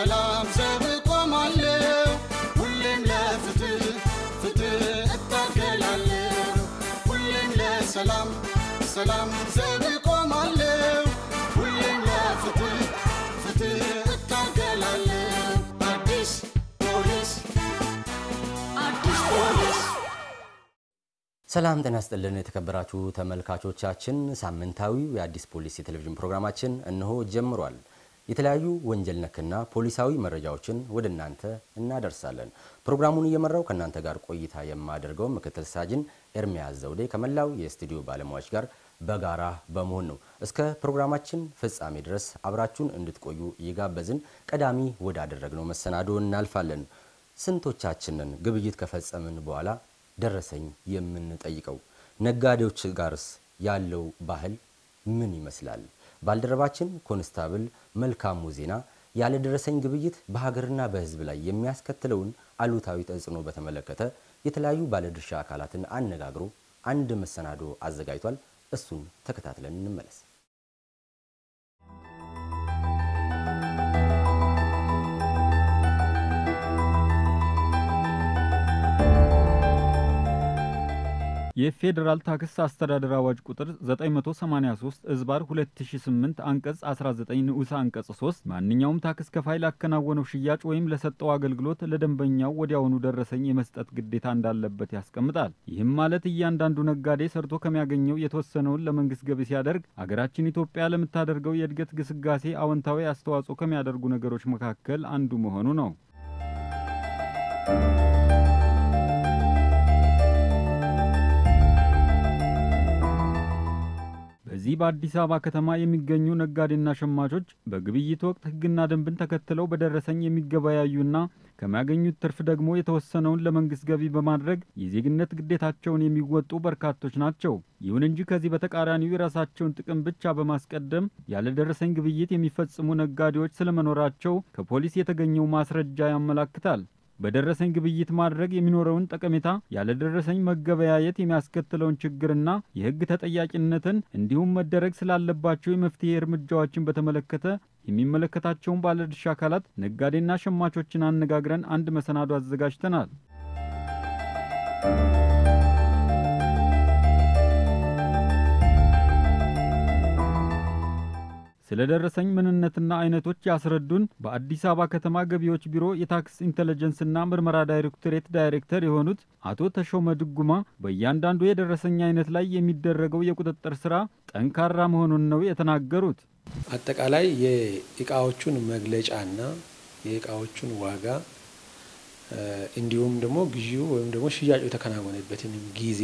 ለሰላም ዘብ ቆማለሁ ሁሌም ለፍትህ ፍትህ እታገላለሁ ሁሌም ለሰላም ሰላም ዘብ ቆማለሁ ሁሌም ለፍትህ ፍትህ እታገላለሁ አዲስ ፖሊስ አዲስ ፖሊስ ሰላም ጤና ይስጥልን የተከበራችሁ ተመልካቾቻችን፣ ሳምንታዊው የአዲስ ፖሊስ የቴሌቪዥን ፕሮግራማችን እነሆ ጀምሯል። የተለያዩ ወንጀል ነክና ፖሊሳዊ መረጃዎችን ወደ እናንተ እናደርሳለን። ፕሮግራሙን እየመራው ከእናንተ ጋር ቆይታ የማደርገው ምክትል ሳጅን ኤርሚያስ ዘውዴ ከመላው የስቱዲዮ ባለሙያዎች ጋር በጋራ በመሆን ነው። እስከ ፕሮግራማችን ፍጻሜ ድረስ አብራችሁን እንድትቆዩ እየጋበዝን ቀዳሚ ወዳደረግነው መሰናዶ እናልፋለን። ስንቶቻችንን ግብይት ከፈጸምን በኋላ ደረሰኝ የምንጠይቀው? ነጋዴዎች ጋርስ ያለው ባህል ምን ይመስላል? ባልደረባችን ኮንስታብል መልካሙ ዜና ያለ ደረሰኝ ግብይት በሀገርና በሕዝብ ላይ የሚያስከትለውን አሉታዊ ተጽዕኖ በተመለከተ የተለያዩ ባለድርሻ አካላትን አነጋግሮ አንድ መሰናዶ አዘጋጅቷል። እሱን ተከታትለን እንመለስ። የፌዴራል ታክስ አስተዳደር አዋጅ ቁጥር 983 እዝባር 2008 አንቀጽ 19 ንዑስ አንቀጽ 3 ማንኛውም ታክስ ከፋይ ላከናወነው ሽያጭ ወይም ለሰጠው አገልግሎት ለደንበኛው ወዲያውኑ ደረሰኝ የመስጠት ግዴታ እንዳለበት ያስቀምጣል። ይህም ማለት እያንዳንዱ ነጋዴ ሰርቶ ከሚያገኘው የተወሰነውን ለመንግስት ገቢ ሲያደርግ አገራችን ኢትዮጵያ ለምታደርገው የእድገት ግስጋሴ አዎንታዊ አስተዋጽኦ ከሚያደርጉ ነገሮች መካከል አንዱ መሆኑ ነው። በዚህ በአዲስ አበባ ከተማ የሚገኙ ነጋዴና ሸማቾች በግብይት ወቅት ሕግና ደንብን ተከትለው በደረሰኝ የሚገበያዩና ከሚያገኙት ትርፍ ደግሞ የተወሰነውን ለመንግስት ገቢ በማድረግ የዜግነት ግዴታቸውን የሚወጡ በርካቶች ናቸው። ይሁን እንጂ ከዚህ በተቃራኒው የራሳቸውን ጥቅም ብቻ በማስቀደም ያለ ደረሰኝ ግብይት የሚፈጽሙ ነጋዴዎች ስለመኖራቸው ከፖሊስ የተገኘው ማስረጃ ያመላክታል። በደረሰኝ ግብይት ማድረግ የሚኖረውን ጠቀሜታ፣ ያለደረሰኝ መገበያየት የሚያስከትለውን ችግርና የህግ ተጠያቂነትን እንዲሁም መደረግ ስላለባቸው የመፍትሄ እርምጃዎችን በተመለከተ የሚመለከታቸውን ባለድርሻ አካላት ነጋዴና ሸማቾችን አነጋግረን አንድ መሰናዶ አዘጋጅተናል። ስለ ደረሰኝ ምንነትና አይነቶች ያስረዱን በአዲስ አበባ ከተማ ገቢዎች ቢሮ የታክስ ኢንተለጀንስና ምርመራ ዳይሬክቶሬት ዳይሬክተር የሆኑት አቶ ተሾመ ድጉማ በእያንዳንዱ የደረሰኝ አይነት ላይ የሚደረገው የቁጥጥር ስራ ጠንካራ መሆኑን ነው የተናገሩት። አጠቃላይ የእቃዎቹን መግለጫና የእቃዎቹን ዋጋ እንዲሁም ደግሞ ግዢው ወይም ደግሞ ሽያጩ የተከናወነበትንም ጊዜ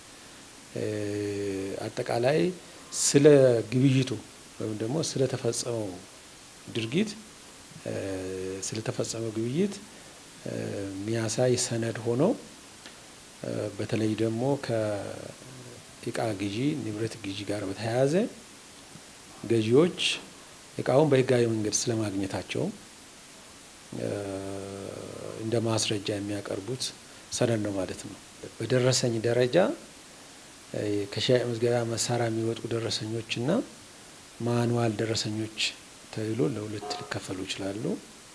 አጠቃላይ ስለ ግብይቱ ወይም ደግሞ ስለተፈጸመው ድርጊት ስለተፈጸመው ግብይት የሚያሳይ ሰነድ ሆኖ በተለይ ደግሞ ከእቃ ግዢ ንብረት ግዢ ጋር በተያያዘ ገዢዎች እቃውን በህጋዊ መንገድ ስለማግኘታቸው እንደ ማስረጃ የሚያቀርቡት ሰነድ ነው ማለት ነው። በደረሰኝ ደረጃ ከሽያጭ መዝገቢያ መሳሪያ የሚወጡ ደረሰኞችና ማኑዋል ደረሰኞች ተብሎ ለሁለት ሊከፈሉ ይችላሉ።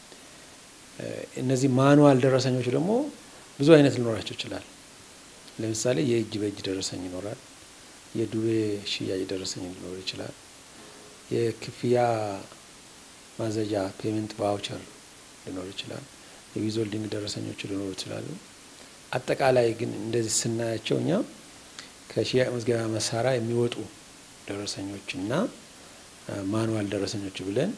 እነዚህ ማኑዋል ደረሰኞች ደግሞ ብዙ አይነት ሊኖራቸው ይችላል። ለምሳሌ የእጅ በእጅ ደረሰኝ ይኖራል። የዱቤ ሽያጭ ደረሰኝ ሊኖር ይችላል። የክፍያ ማዘዣ ፔመንት ቫውቸር ሊኖር ይችላል። የዊዞልዲንግ ደረሰኞች ሊኖሩ ይችላሉ። አጠቃላይ ግን እንደዚህ ስናያቸው እኛ ከሽያጭ መዝገቢያ መሳሪያ የሚወጡ ደረሰኞችና ማኑዋል ደረሰኞች ብለን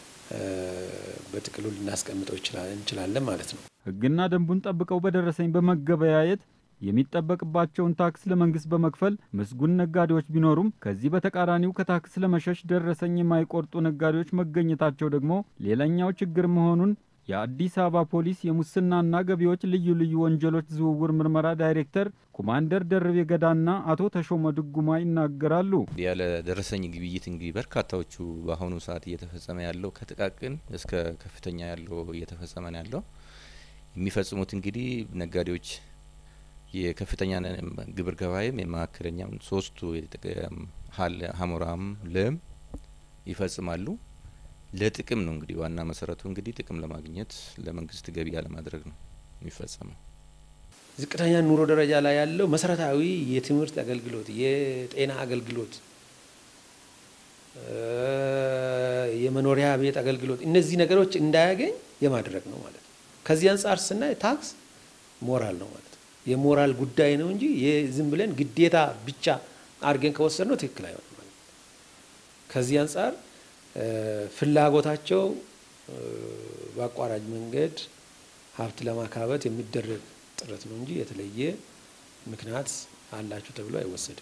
በጥቅሉ ልናስቀምጠው እንችላለን ማለት ነው። ሕግና ደንቡን ጠብቀው በደረሰኝ በመገበያየት የሚጠበቅባቸውን ታክስ ለመንግስት በመክፈል ምስጉን ነጋዴዎች ቢኖሩም ከዚህ በተቃራኒው ከታክስ ለመሸሽ ደረሰኝ የማይቆርጡ ነጋዴዎች መገኘታቸው ደግሞ ሌላኛው ችግር መሆኑን የአዲስ አበባ ፖሊስ የሙስናና ገቢዎች ልዩ ልዩ ወንጀሎች ዝውውር ምርመራ ዳይሬክተር ኮማንደር ደርቤ ገዳና አቶ ተሾመ ድጉማ ይናገራሉ። ያለ ደረሰኝ ግብይት እንግዲህ በርካታዎቹ በአሁኑ ሰዓት እየተፈጸመ ያለው ከጥቃቅን እስከ ከፍተኛ ያለው እየተፈጸመ ነው ያለው። የሚፈጽሙት እንግዲህ ነጋዴዎች የከፍተኛ ግብር ገባይም የመካከለኛም ሶስቱ ሀሞራም ለም ይፈጽማሉ። ለጥቅም ነው እንግዲህ ዋና መሰረቱ እንግዲህ ጥቅም ለማግኘት ለመንግስት ገቢ ያለማድረግ ነው የሚፈጸመው። ዝቅተኛ ኑሮ ደረጃ ላይ ያለው መሰረታዊ የትምህርት አገልግሎት፣ የጤና አገልግሎት፣ የመኖሪያ ቤት አገልግሎት እነዚህ ነገሮች እንዳያገኝ የማድረግ ነው ማለት ነው። ከዚህ አንጻር ስናይ ታክስ ሞራል ነው ማለት ነው። የሞራል ጉዳይ ነው እንጂ ዝም ብለን ግዴታ ብቻ አድርገን ከወሰድ ነው ትክክል አይሆንም ማለት ነው። ከዚህ አንጻር ፍላጎታቸው በአቋራጭ መንገድ ሀብት ለማካበት የሚደረግ ጥረት ነው እንጂ የተለየ ምክንያት አላችሁ ተብሎ አይወሰድም።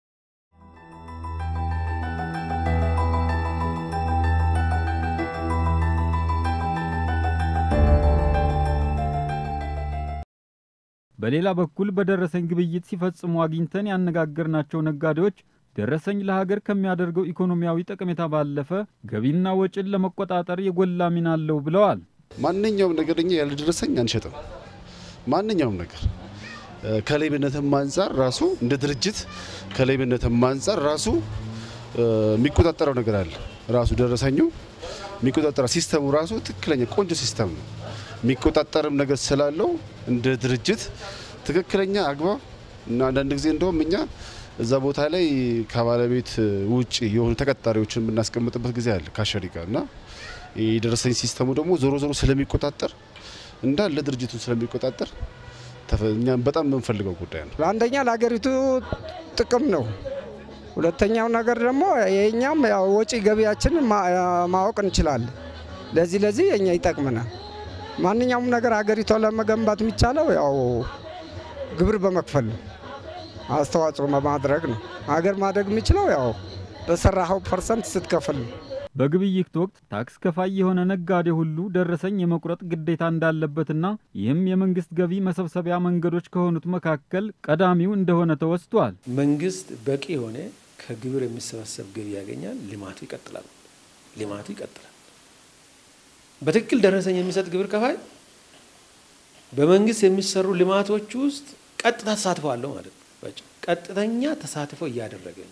በሌላ በኩል በደረሰኝ ግብይት ሲፈጽሙ አግኝተን ያነጋገርናቸው ነጋዴዎች ደረሰኝ ለሀገር ከሚያደርገው ኢኮኖሚያዊ ጠቀሜታ ባለፈ ገቢና ወጪን ለመቆጣጠር የጎላ ሚና አለው ብለዋል። ማንኛውም ነገር እኛ ያልደረሰኝ አንሸጥም። ማንኛውም ነገር ከሌብነትም አንጻር ራሱ እንደ ድርጅት ከሌብነትም አንጻር ራሱ የሚቆጣጠረው ነገር አለ። ራሱ ደረሰኙ የሚቆጣጠረው ሲስተሙ ራሱ ትክክለኛ ቆንጆ ሲስተም ነው። የሚቆጣጠርም ነገር ስላለው እንደ ድርጅት ትክክለኛ አግባብ እና አንዳንድ ጊዜ እንደውም እኛ እዛ ቦታ ላይ ከባለቤት ውጭ የሆኑ ተቀጣሪዎችን የምናስቀምጥበት ጊዜ አለ ከአሸሪ ጋር እና የደረሰኝ ሲስተሙ ደግሞ ዞሮ ዞሮ ስለሚቆጣጠር እንዳለ ድርጅቱን ስለሚቆጣጠር እኛም በጣም የምንፈልገው ጉዳይ ነው። አንደኛ ለሀገሪቱ ጥቅም ነው። ሁለተኛው ነገር ደግሞ የኛም ወጪ ገቢያችን ማወቅ እንችላለን። ለዚህ ለዚህ የኛ ይጠቅመናል። ማንኛውም ነገር ሀገሪቷን ለመገንባት የሚቻለው ያው ግብር በመክፈል ነው፣ አስተዋጽኦ በማድረግ ነው። ሀገር ማደግ የሚችለው ያው በሰራኸው ፐርሰንት ስትከፍል ነው። በግብይት ወቅት ታክስ ከፋይ የሆነ ነጋዴ ሁሉ ደረሰኝ የመቁረጥ ግዴታ እንዳለበትና ይህም የመንግስት ገቢ መሰብሰቢያ መንገዶች ከሆኑት መካከል ቀዳሚው እንደሆነ ተወስቷል። መንግስት በቂ የሆነ ከግብር የሚሰበሰብ ገቢ ያገኛል። ልማቱ ይቀጥላል። ልማቱ ይቀጥላል። በትክክል ደረሰኝ የሚሰጥ ግብር ከፋይ በመንግስት የሚሰሩ ልማቶች ውስጥ ቀጥታ ተሳትፎ አለው ማለት ነው። ቀጥተኛ ተሳትፎ እያደረገ ነው።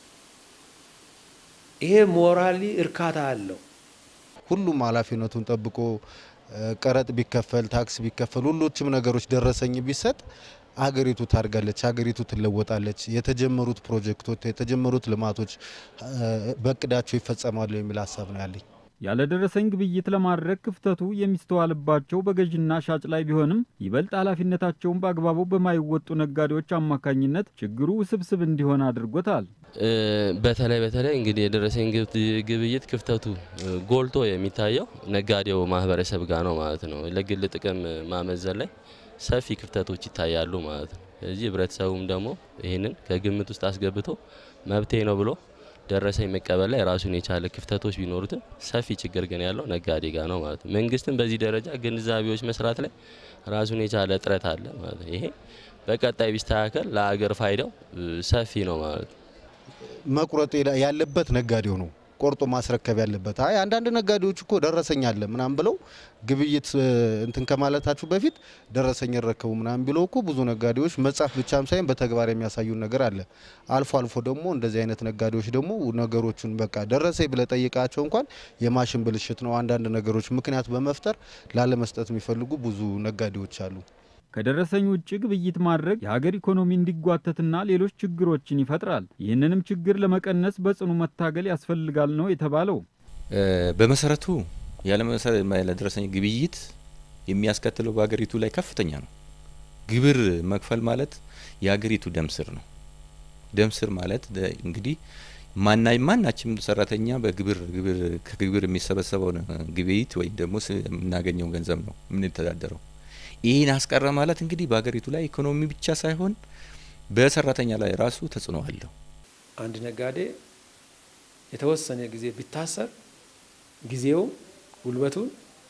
ይሄ ሞራሊ እርካታ አለው። ሁሉም ኃላፊነቱን ጠብቆ ቀረጥ ቢከፈል ታክስ ቢከፈል ሁሎችም ነገሮች ደረሰኝ ቢሰጥ ሀገሪቱ ታድጋለች፣ ሀገሪቱ ትለወጣለች። የተጀመሩት ፕሮጀክቶች የተጀመሩት ልማቶች በእቅዳቸው ይፈጸማሉ የሚል ሀሳብ ነው ያለኝ። ያለ ደረሰኝ ግብይት ለማድረግ ክፍተቱ የሚስተዋልባቸው በገዥና ሻጭ ላይ ቢሆንም ይበልጥ ኃላፊነታቸውን በአግባቡ በማይወጡ ነጋዴዎች አማካኝነት ችግሩ ውስብስብ እንዲሆን አድርጎታል። በተለይ በተለይ እንግዲህ የደረሰኝ ግብይት ክፍተቱ ጎልቶ የሚታየው ነጋዴው ማህበረሰብ ጋር ነው ማለት ነው። ለግል ጥቅም ማመዘን ላይ ሰፊ ክፍተቶች ይታያሉ ማለት ነው። ስለዚህ ህብረተሰቡም ደግሞ ይህንን ከግምት ውስጥ አስገብቶ መብቴ ነው ብሎ ደረሰኝ መቀበል ላይ ራሱን የቻለ ክፍተቶች ቢኖሩትም ሰፊ ችግር ግን ያለው ነጋዴ ጋር ነው ማለት ነው። መንግስትም በዚህ ደረጃ ግንዛቤዎች መስራት ላይ ራሱን የቻለ እጥረት አለ ማለት ነው። ይሄ በቀጣይ ቢስተካከል ለሀገር ፋይዳው ሰፊ ነው ማለት ነው። መቁረጥ ያለበት ነጋዴው ነው ቆርጦ ማስረከብ ያለበት። አይ አንዳንድ ነጋዴዎች እኮ ደረሰኝ አለ ምናምን ብለው ግብይት እንትን ከማለታችሁ በፊት ደረሰኝ ይረከቡ ምናምን ብለው እኮ ብዙ ነጋዴዎች መጻፍ ብቻም ሳይሆን በተግባር የሚያሳዩን ነገር አለ። አልፎ አልፎ ደግሞ እንደዚህ አይነት ነጋዴዎች ደግሞ ነገሮቹን በቃ ደረሰኝ ብለ ጠይቃቸው እንኳን የማሽን ብልሽት ነው አንዳንድ ነገሮች ምክንያት በመፍጠር ላለመስጠት የሚፈልጉ ብዙ ነጋዴዎች አሉ። ከደረሰኝ ውጭ ግብይት ማድረግ የሀገር ኢኮኖሚ እንዲጓተትና ሌሎች ችግሮችን ይፈጥራል። ይህንንም ችግር ለመቀነስ በጽኑ መታገል ያስፈልጋል ነው የተባለው። በመሰረቱ ያለደረሰኝ ግብይት የሚያስከትለው በሀገሪቱ ላይ ከፍተኛ ነው። ግብር መክፈል ማለት የሀገሪቱ ደም ስር ነው። ደም ስር ማለት እንግዲህ ማና ማናችም ሰራተኛ በግብር ግብር ከግብር የሚሰበሰበውን ግብይት ወይም ደግሞ የምናገኘው ገንዘብ ነው የምንተዳደረው። ይህን አስቀረ ማለት እንግዲህ በሀገሪቱ ላይ ኢኮኖሚ ብቻ ሳይሆን በሰራተኛ ላይ ራሱ ተጽዕኖ አለው። አንድ ነጋዴ የተወሰነ ጊዜ ቢታሰር ጊዜው፣ ጉልበቱን፣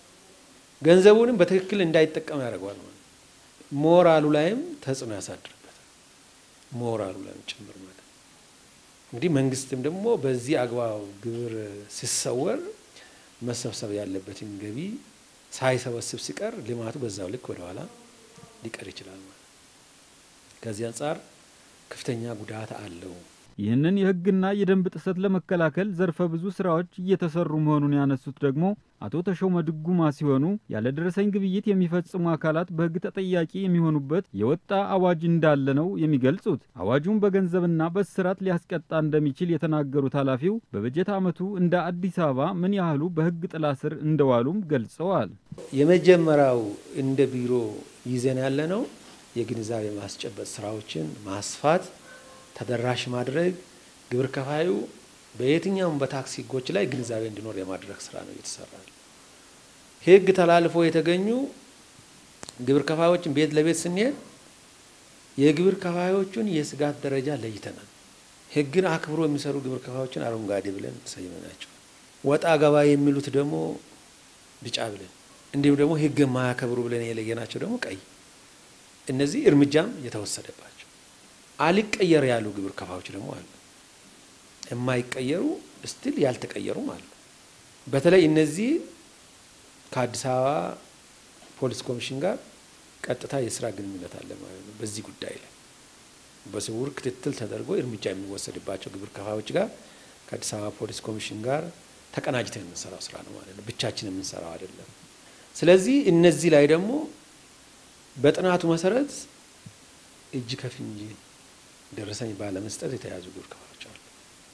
ገንዘቡንም በትክክል እንዳይጠቀም ያደርገዋል ማለት ሞራሉ ላይም ተጽዕኖ ያሳድርበታል። ሞራሉ ላይም ጭምር ማለት እንግዲህ መንግስትም ደግሞ በዚህ አግባብ ግብር ሲሰወር መሰብሰብ ያለበትን ገቢ ሳይሰበስብ ሲቀር ልማቱ በዛው ልክ ወደኋላ ሊቀር ይችላል ማለት። ከዚህ አንጻር ከፍተኛ ጉዳት አለው። ይህንን የሕግና የደንብ ጥሰት ለመከላከል ዘርፈ ብዙ ስራዎች እየተሰሩ መሆኑን ያነሱት ደግሞ አቶ ተሾመ ድጉማ ሲሆኑ ያለደረሰኝ ግብይት የሚፈጽሙ አካላት በሕግ ተጠያቂ የሚሆኑበት የወጣ አዋጅ እንዳለ ነው የሚገልጹት። አዋጁን በገንዘብና በእስራት ሊያስቀጣ እንደሚችል የተናገሩት ኃላፊው በበጀት ዓመቱ እንደ አዲስ አበባ ምን ያህሉ በሕግ ጥላ ስር እንደዋሉም ገልጸዋል። የመጀመሪያው እንደ ቢሮ ይዘን ያለ ነው የግንዛቤ ማስጨበጥ ስራዎችን ማስፋት፣ ተደራሽ ማድረግ ግብር ከፋዩ በየትኛውም በታክስ ህጎች ላይ ግንዛቤ እንዲኖር የማድረግ ስራ ነው እየተሰራ ነው። ህግ ተላልፎ የተገኙ ግብር ከፋዮችን ቤት ለቤት ስንሄድ የግብር ከፋዮቹን የስጋት ደረጃ ለይተናል። ህግን አክብሮ የሚሰሩ ግብር ከፋዮችን አረንጓዴ ብለን ሰይመናቸው፣ ወጣ ገባ የሚሉት ደግሞ ቢጫ ብለን እንዲሁም ደግሞ ህግ የማያከብሩ ብለን የለየናቸው ደግሞ ቀይ። እነዚህ እርምጃም የተወሰደባቸው አልቀየር ያሉ ግብር ከፋዮች ደግሞ አሉ። የማይቀየሩ ስቲል ያልተቀየሩም አሉ። በተለይ እነዚህ ከአዲስ አበባ ፖሊስ ኮሚሽን ጋር ቀጥታ የስራ ግንኙነት አለ ማለት ነው። በዚህ ጉዳይ ላይ በስውር ክትትል ተደርጎ እርምጃ የሚወሰድባቸው ግብር ከፋዮች ጋር ከአዲስ አበባ ፖሊስ ኮሚሽን ጋር ተቀናጅተን የምንሰራው ስራ ነው ማለት ነው። ብቻችን የምንሰራው አይደለም። ስለዚህ እነዚህ ላይ ደግሞ በጥናቱ መሰረት እጅ ከፍንጅ ደረሰኝ ባለመስጠት የተያዙ ግብር ከፋዮች አሉ።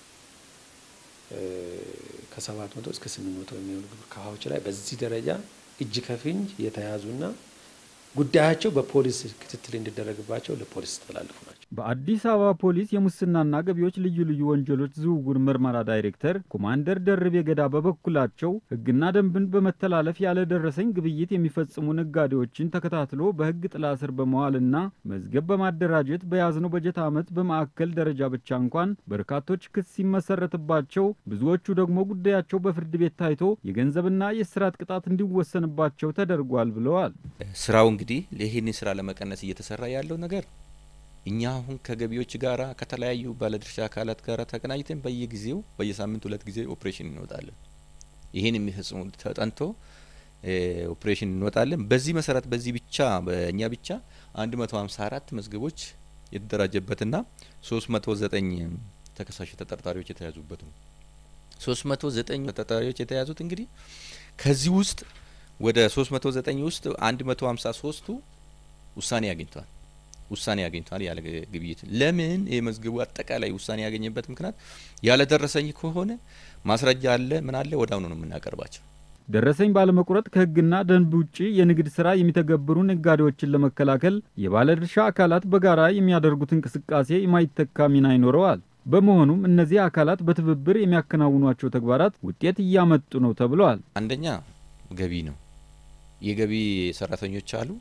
ከሰባት መቶ እስከ ስምንት መቶ የሚሆኑ ግብር ከፋዮች ላይ በዚህ ደረጃ እጅ ከፍንጅ የተያዙና ጉዳያቸው በፖሊስ ክትትል እንዲደረግባቸው ለፖሊስ ተላልፉ ናቸው። በአዲስ አበባ ፖሊስ የሙስናና ገቢዎች ልዩ ልዩ ወንጀሎች ዝውውር ምርመራ ዳይሬክተር ኮማንደር ደርቤ ገዳ በበኩላቸው ሕግና ደንብን በመተላለፍ ያለደረሰኝ ግብይት የሚፈጽሙ ነጋዴዎችን ተከታትሎ በሕግ ጥላ ስር በመዋልና መዝገብ በማደራጀት በያዝነው በጀት ዓመት በማዕከል ደረጃ ብቻ እንኳን በርካቶች ክስ ሲመሰረትባቸው፣ ብዙዎቹ ደግሞ ጉዳያቸው በፍርድ ቤት ታይቶ የገንዘብና የእስራት ቅጣት እንዲወሰንባቸው ተደርጓል ብለዋል። ስራው እንግዲህ ይህንን ስራ ለመቀነስ እየተሰራ ያለው ነገር እኛ አሁን ከገቢዎች ጋራ ከተለያዩ ባለድርሻ አካላት ጋር ተቀናጅተን በየጊዜው በየሳምንት ሁለት ጊዜ ኦፕሬሽን እንወጣለን። ይህን የሚፈጽሙ ተጠንቶ ኦፕሬሽን እንወጣለን። በዚህ መሰረት በዚህ ብቻ በእኛ ብቻ አንድ መቶ ሀምሳ አራት መዝገቦች የተደራጀበትና ሶስት መቶ ዘጠኝ ተከሳሽ ተጠርጣሪዎች የተያዙበት ነው። ሶስት መቶ ዘጠኝ ተጠርጣሪዎች የተያዙት እንግዲህ ከዚህ ውስጥ ወደ ሶስት መቶ ዘጠኝ ውስጥ አንድ መቶ ሀምሳ ሶስቱ ውሳኔ አግኝቷል ውሳኔ ያገኝቷል ያለ ግብይት። ለምን የመዝገቡ አጠቃላይ ውሳኔ ያገኘበት ምክንያት ያለደረሰኝ ከሆነ ማስረጃ አለ ምን አለ ወዲያውኑ ነው የምናቀርባቸው። ደረሰኝ ባለመቁረጥ ከሕግና ደንብ ውጪ የንግድ ስራ የሚተገብሩ ነጋዴዎችን ለመከላከል የባለድርሻ አካላት በጋራ የሚያደርጉት እንቅስቃሴ የማይተካ ሚና ይኖረዋል። በመሆኑም እነዚህ አካላት በትብብር የሚያከናውኗቸው ተግባራት ውጤት እያመጡ ነው ተብለዋል። አንደኛ ገቢ ነው። የገቢ ሰራተኞች አሉ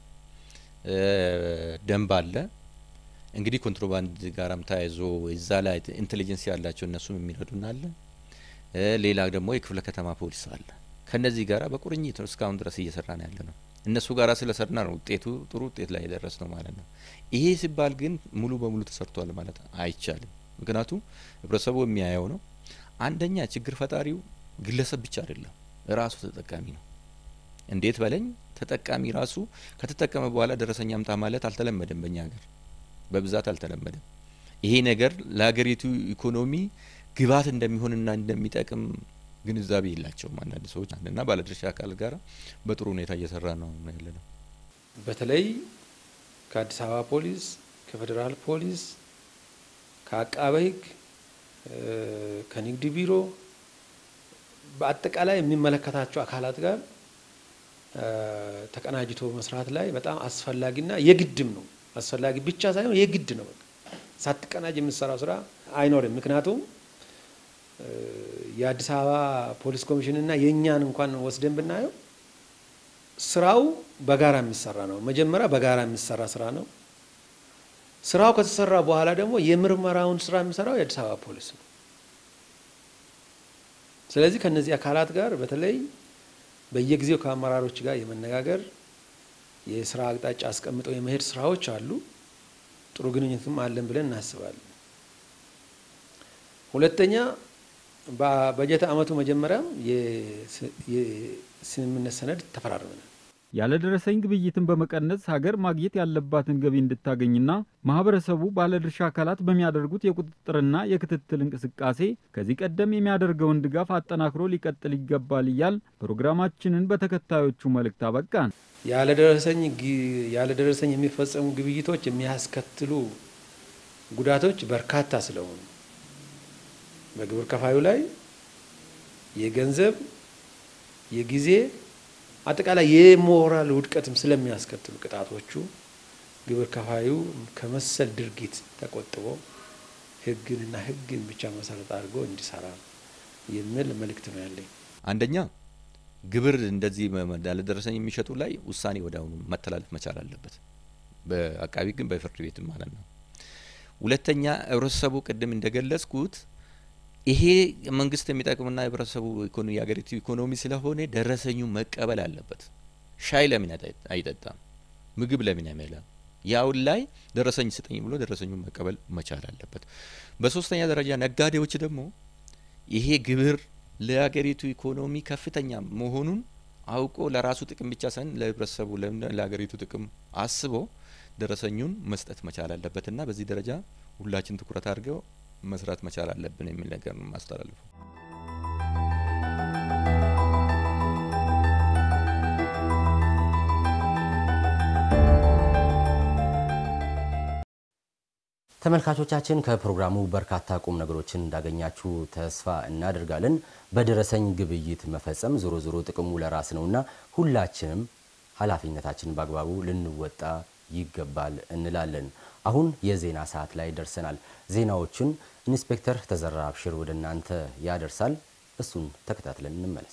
ደንብ አለ። እንግዲህ ኮንትሮባንድ ጋራም ተያይዞ እዛ ላይ ኢንቴሊጀንስ ያላቸው እነሱም የሚረዱን አለ። ሌላ ደግሞ የክፍለ ከተማ ፖሊስ አለ። ከነዚህ ጋራ በቁርኝት እስካሁን ድረስ እየሰራ ነው ያለ ነው። እነሱ ጋራ ስለሰራና ነው ውጤቱ ጥሩ ውጤት ላይ የደረስ ነው ማለት ነው። ይሄ ሲባል ግን ሙሉ በሙሉ ተሰርቷል ማለት አይቻልም። ምክንያቱም ህብረተሰቡ የሚያየው ነው። አንደኛ ችግር ፈጣሪው ግለሰብ ብቻ አይደለም፣ ራሱ ተጠቃሚ ነው። እንዴት በለኝ ተጠቃሚ ራሱ ከተጠቀመ በኋላ ደረሰኝ አምጣ ማለት አልተለመደም። በእኛ ሀገር በብዛት አልተለመደም። ይሄ ነገር ለሀገሪቱ ኢኮኖሚ ግብዓት እንደሚሆንና እንደሚጠቅም ግንዛቤ የላቸውም አንዳንድ ሰዎች እና ባለድርሻ አካል ጋር በጥሩ ሁኔታ እየሰራ ነው ያለ ነው። በተለይ ከአዲስ አበባ ፖሊስ፣ ከፌዴራል ፖሊስ፣ ከአቃቤ ሕግ፣ ከንግድ ቢሮ በአጠቃላይ የሚመለከታቸው አካላት ጋር ተቀናጅቶ መስራት ላይ በጣም አስፈላጊና የግድም ነው። አስፈላጊ ብቻ ሳይሆን የግድ ነው። በቃ ሳትቀናጅ የምትሰራው ስራ አይኖርም። ምክንያቱም የአዲስ አበባ ፖሊስ ኮሚሽንና የእኛን እንኳን ወስደን ብናየው ስራው በጋራ የሚሰራ ነው። መጀመሪያ በጋራ የሚሰራ ስራ ነው። ስራው ከተሰራ በኋላ ደግሞ የምርመራውን ስራ የሚሰራው የአዲስ አበባ ፖሊስ ነው። ስለዚህ ከነዚህ አካላት ጋር በተለይ በየጊዜው ከአመራሮች ጋር የመነጋገር የስራ አቅጣጫ አስቀምጠው የመሄድ ስራዎች አሉ። ጥሩ ግንኙነትም አለን ብለን እናስባለን። ሁለተኛ በበጀት ዓመቱ መጀመሪያም የስምምነት ሰነድ ተፈራርመናል። ያለደረሰኝ ግብይትን በመቀነስ ሀገር ማግኘት ያለባትን ገቢ እንድታገኝና ማህበረሰቡ ባለድርሻ አካላት በሚያደርጉት የቁጥጥርና የክትትል እንቅስቃሴ ከዚህ ቀደም የሚያደርገውን ድጋፍ አጠናክሮ ሊቀጥል ይገባል እያል ፕሮግራማችንን በተከታዮቹ መልእክት አበቃን። ያለደረሰኝ ያለደረሰኝ የሚፈጸሙ ግብይቶች የሚያስከትሉ ጉዳቶች በርካታ ስለሆኑ በግብር ከፋዩ ላይ የገንዘብ፣ የጊዜ አጠቃላይ የሞራል ውድቀትም ስለሚያስከትሉ ቅጣቶቹ ግብር ከፋዩ ከመሰል ድርጊት ተቆጥቦ ሕግንና ሕግን ብቻ መሰረት አድርጎ እንዲሰራ የሚል መልእክት ነው ያለኝ። አንደኛ ግብር እንደዚህ ያለደረሰኝ የሚሸጡ ላይ ውሳኔ ወዲያውኑ መተላለፍ መቻል አለበት፣ በአቃቢ ግን በፍርድ ቤትም ማለት ነው። ሁለተኛ ህብረተሰቡ ቅድም እንደገለጽኩት ይሄ መንግስት የሚጠቅምና የህብረተሰቡ ኢኮኖሚ የሀገሪቱ ኢኮኖሚ ስለሆነ ደረሰኙ መቀበል አለበት። ሻይ ለምን አይጠጣም? ምግብ ለምን አይበላም? ያውን ላይ ደረሰኝ ስጠኝ ብሎ ደረሰኙ መቀበል መቻል አለበት። በሶስተኛ ደረጃ ነጋዴዎች ደግሞ ይሄ ግብር ለሀገሪቱ ኢኮኖሚ ከፍተኛ መሆኑን አውቆ ለራሱ ጥቅም ብቻ ሳይሆን ለህብረተሰቡ ለሀገሪቱ ጥቅም አስቦ ደረሰኙን መስጠት መቻል አለበትና በዚህ ደረጃ ሁላችን ትኩረት አድርገው መስራት መቻል አለብን የሚል ነገር ነው ማስተላልፈው። ተመልካቾቻችን ከፕሮግራሙ በርካታ ቁም ነገሮችን እንዳገኛችሁ ተስፋ እናደርጋለን። በደረሰኝ ግብይት መፈጸም ዞሮ ዞሮ ጥቅሙ ለራስ ነውና ሁላችንም ኃላፊነታችንን በአግባቡ ልንወጣ ይገባል እንላለን። አሁን የዜና ሰዓት ላይ ደርሰናል። ዜናዎችን ኢንስፔክተር ተዘራ አብሽር ወደ እናንተ ያደርሳል። እሱን ተከታትለን እንመለስ።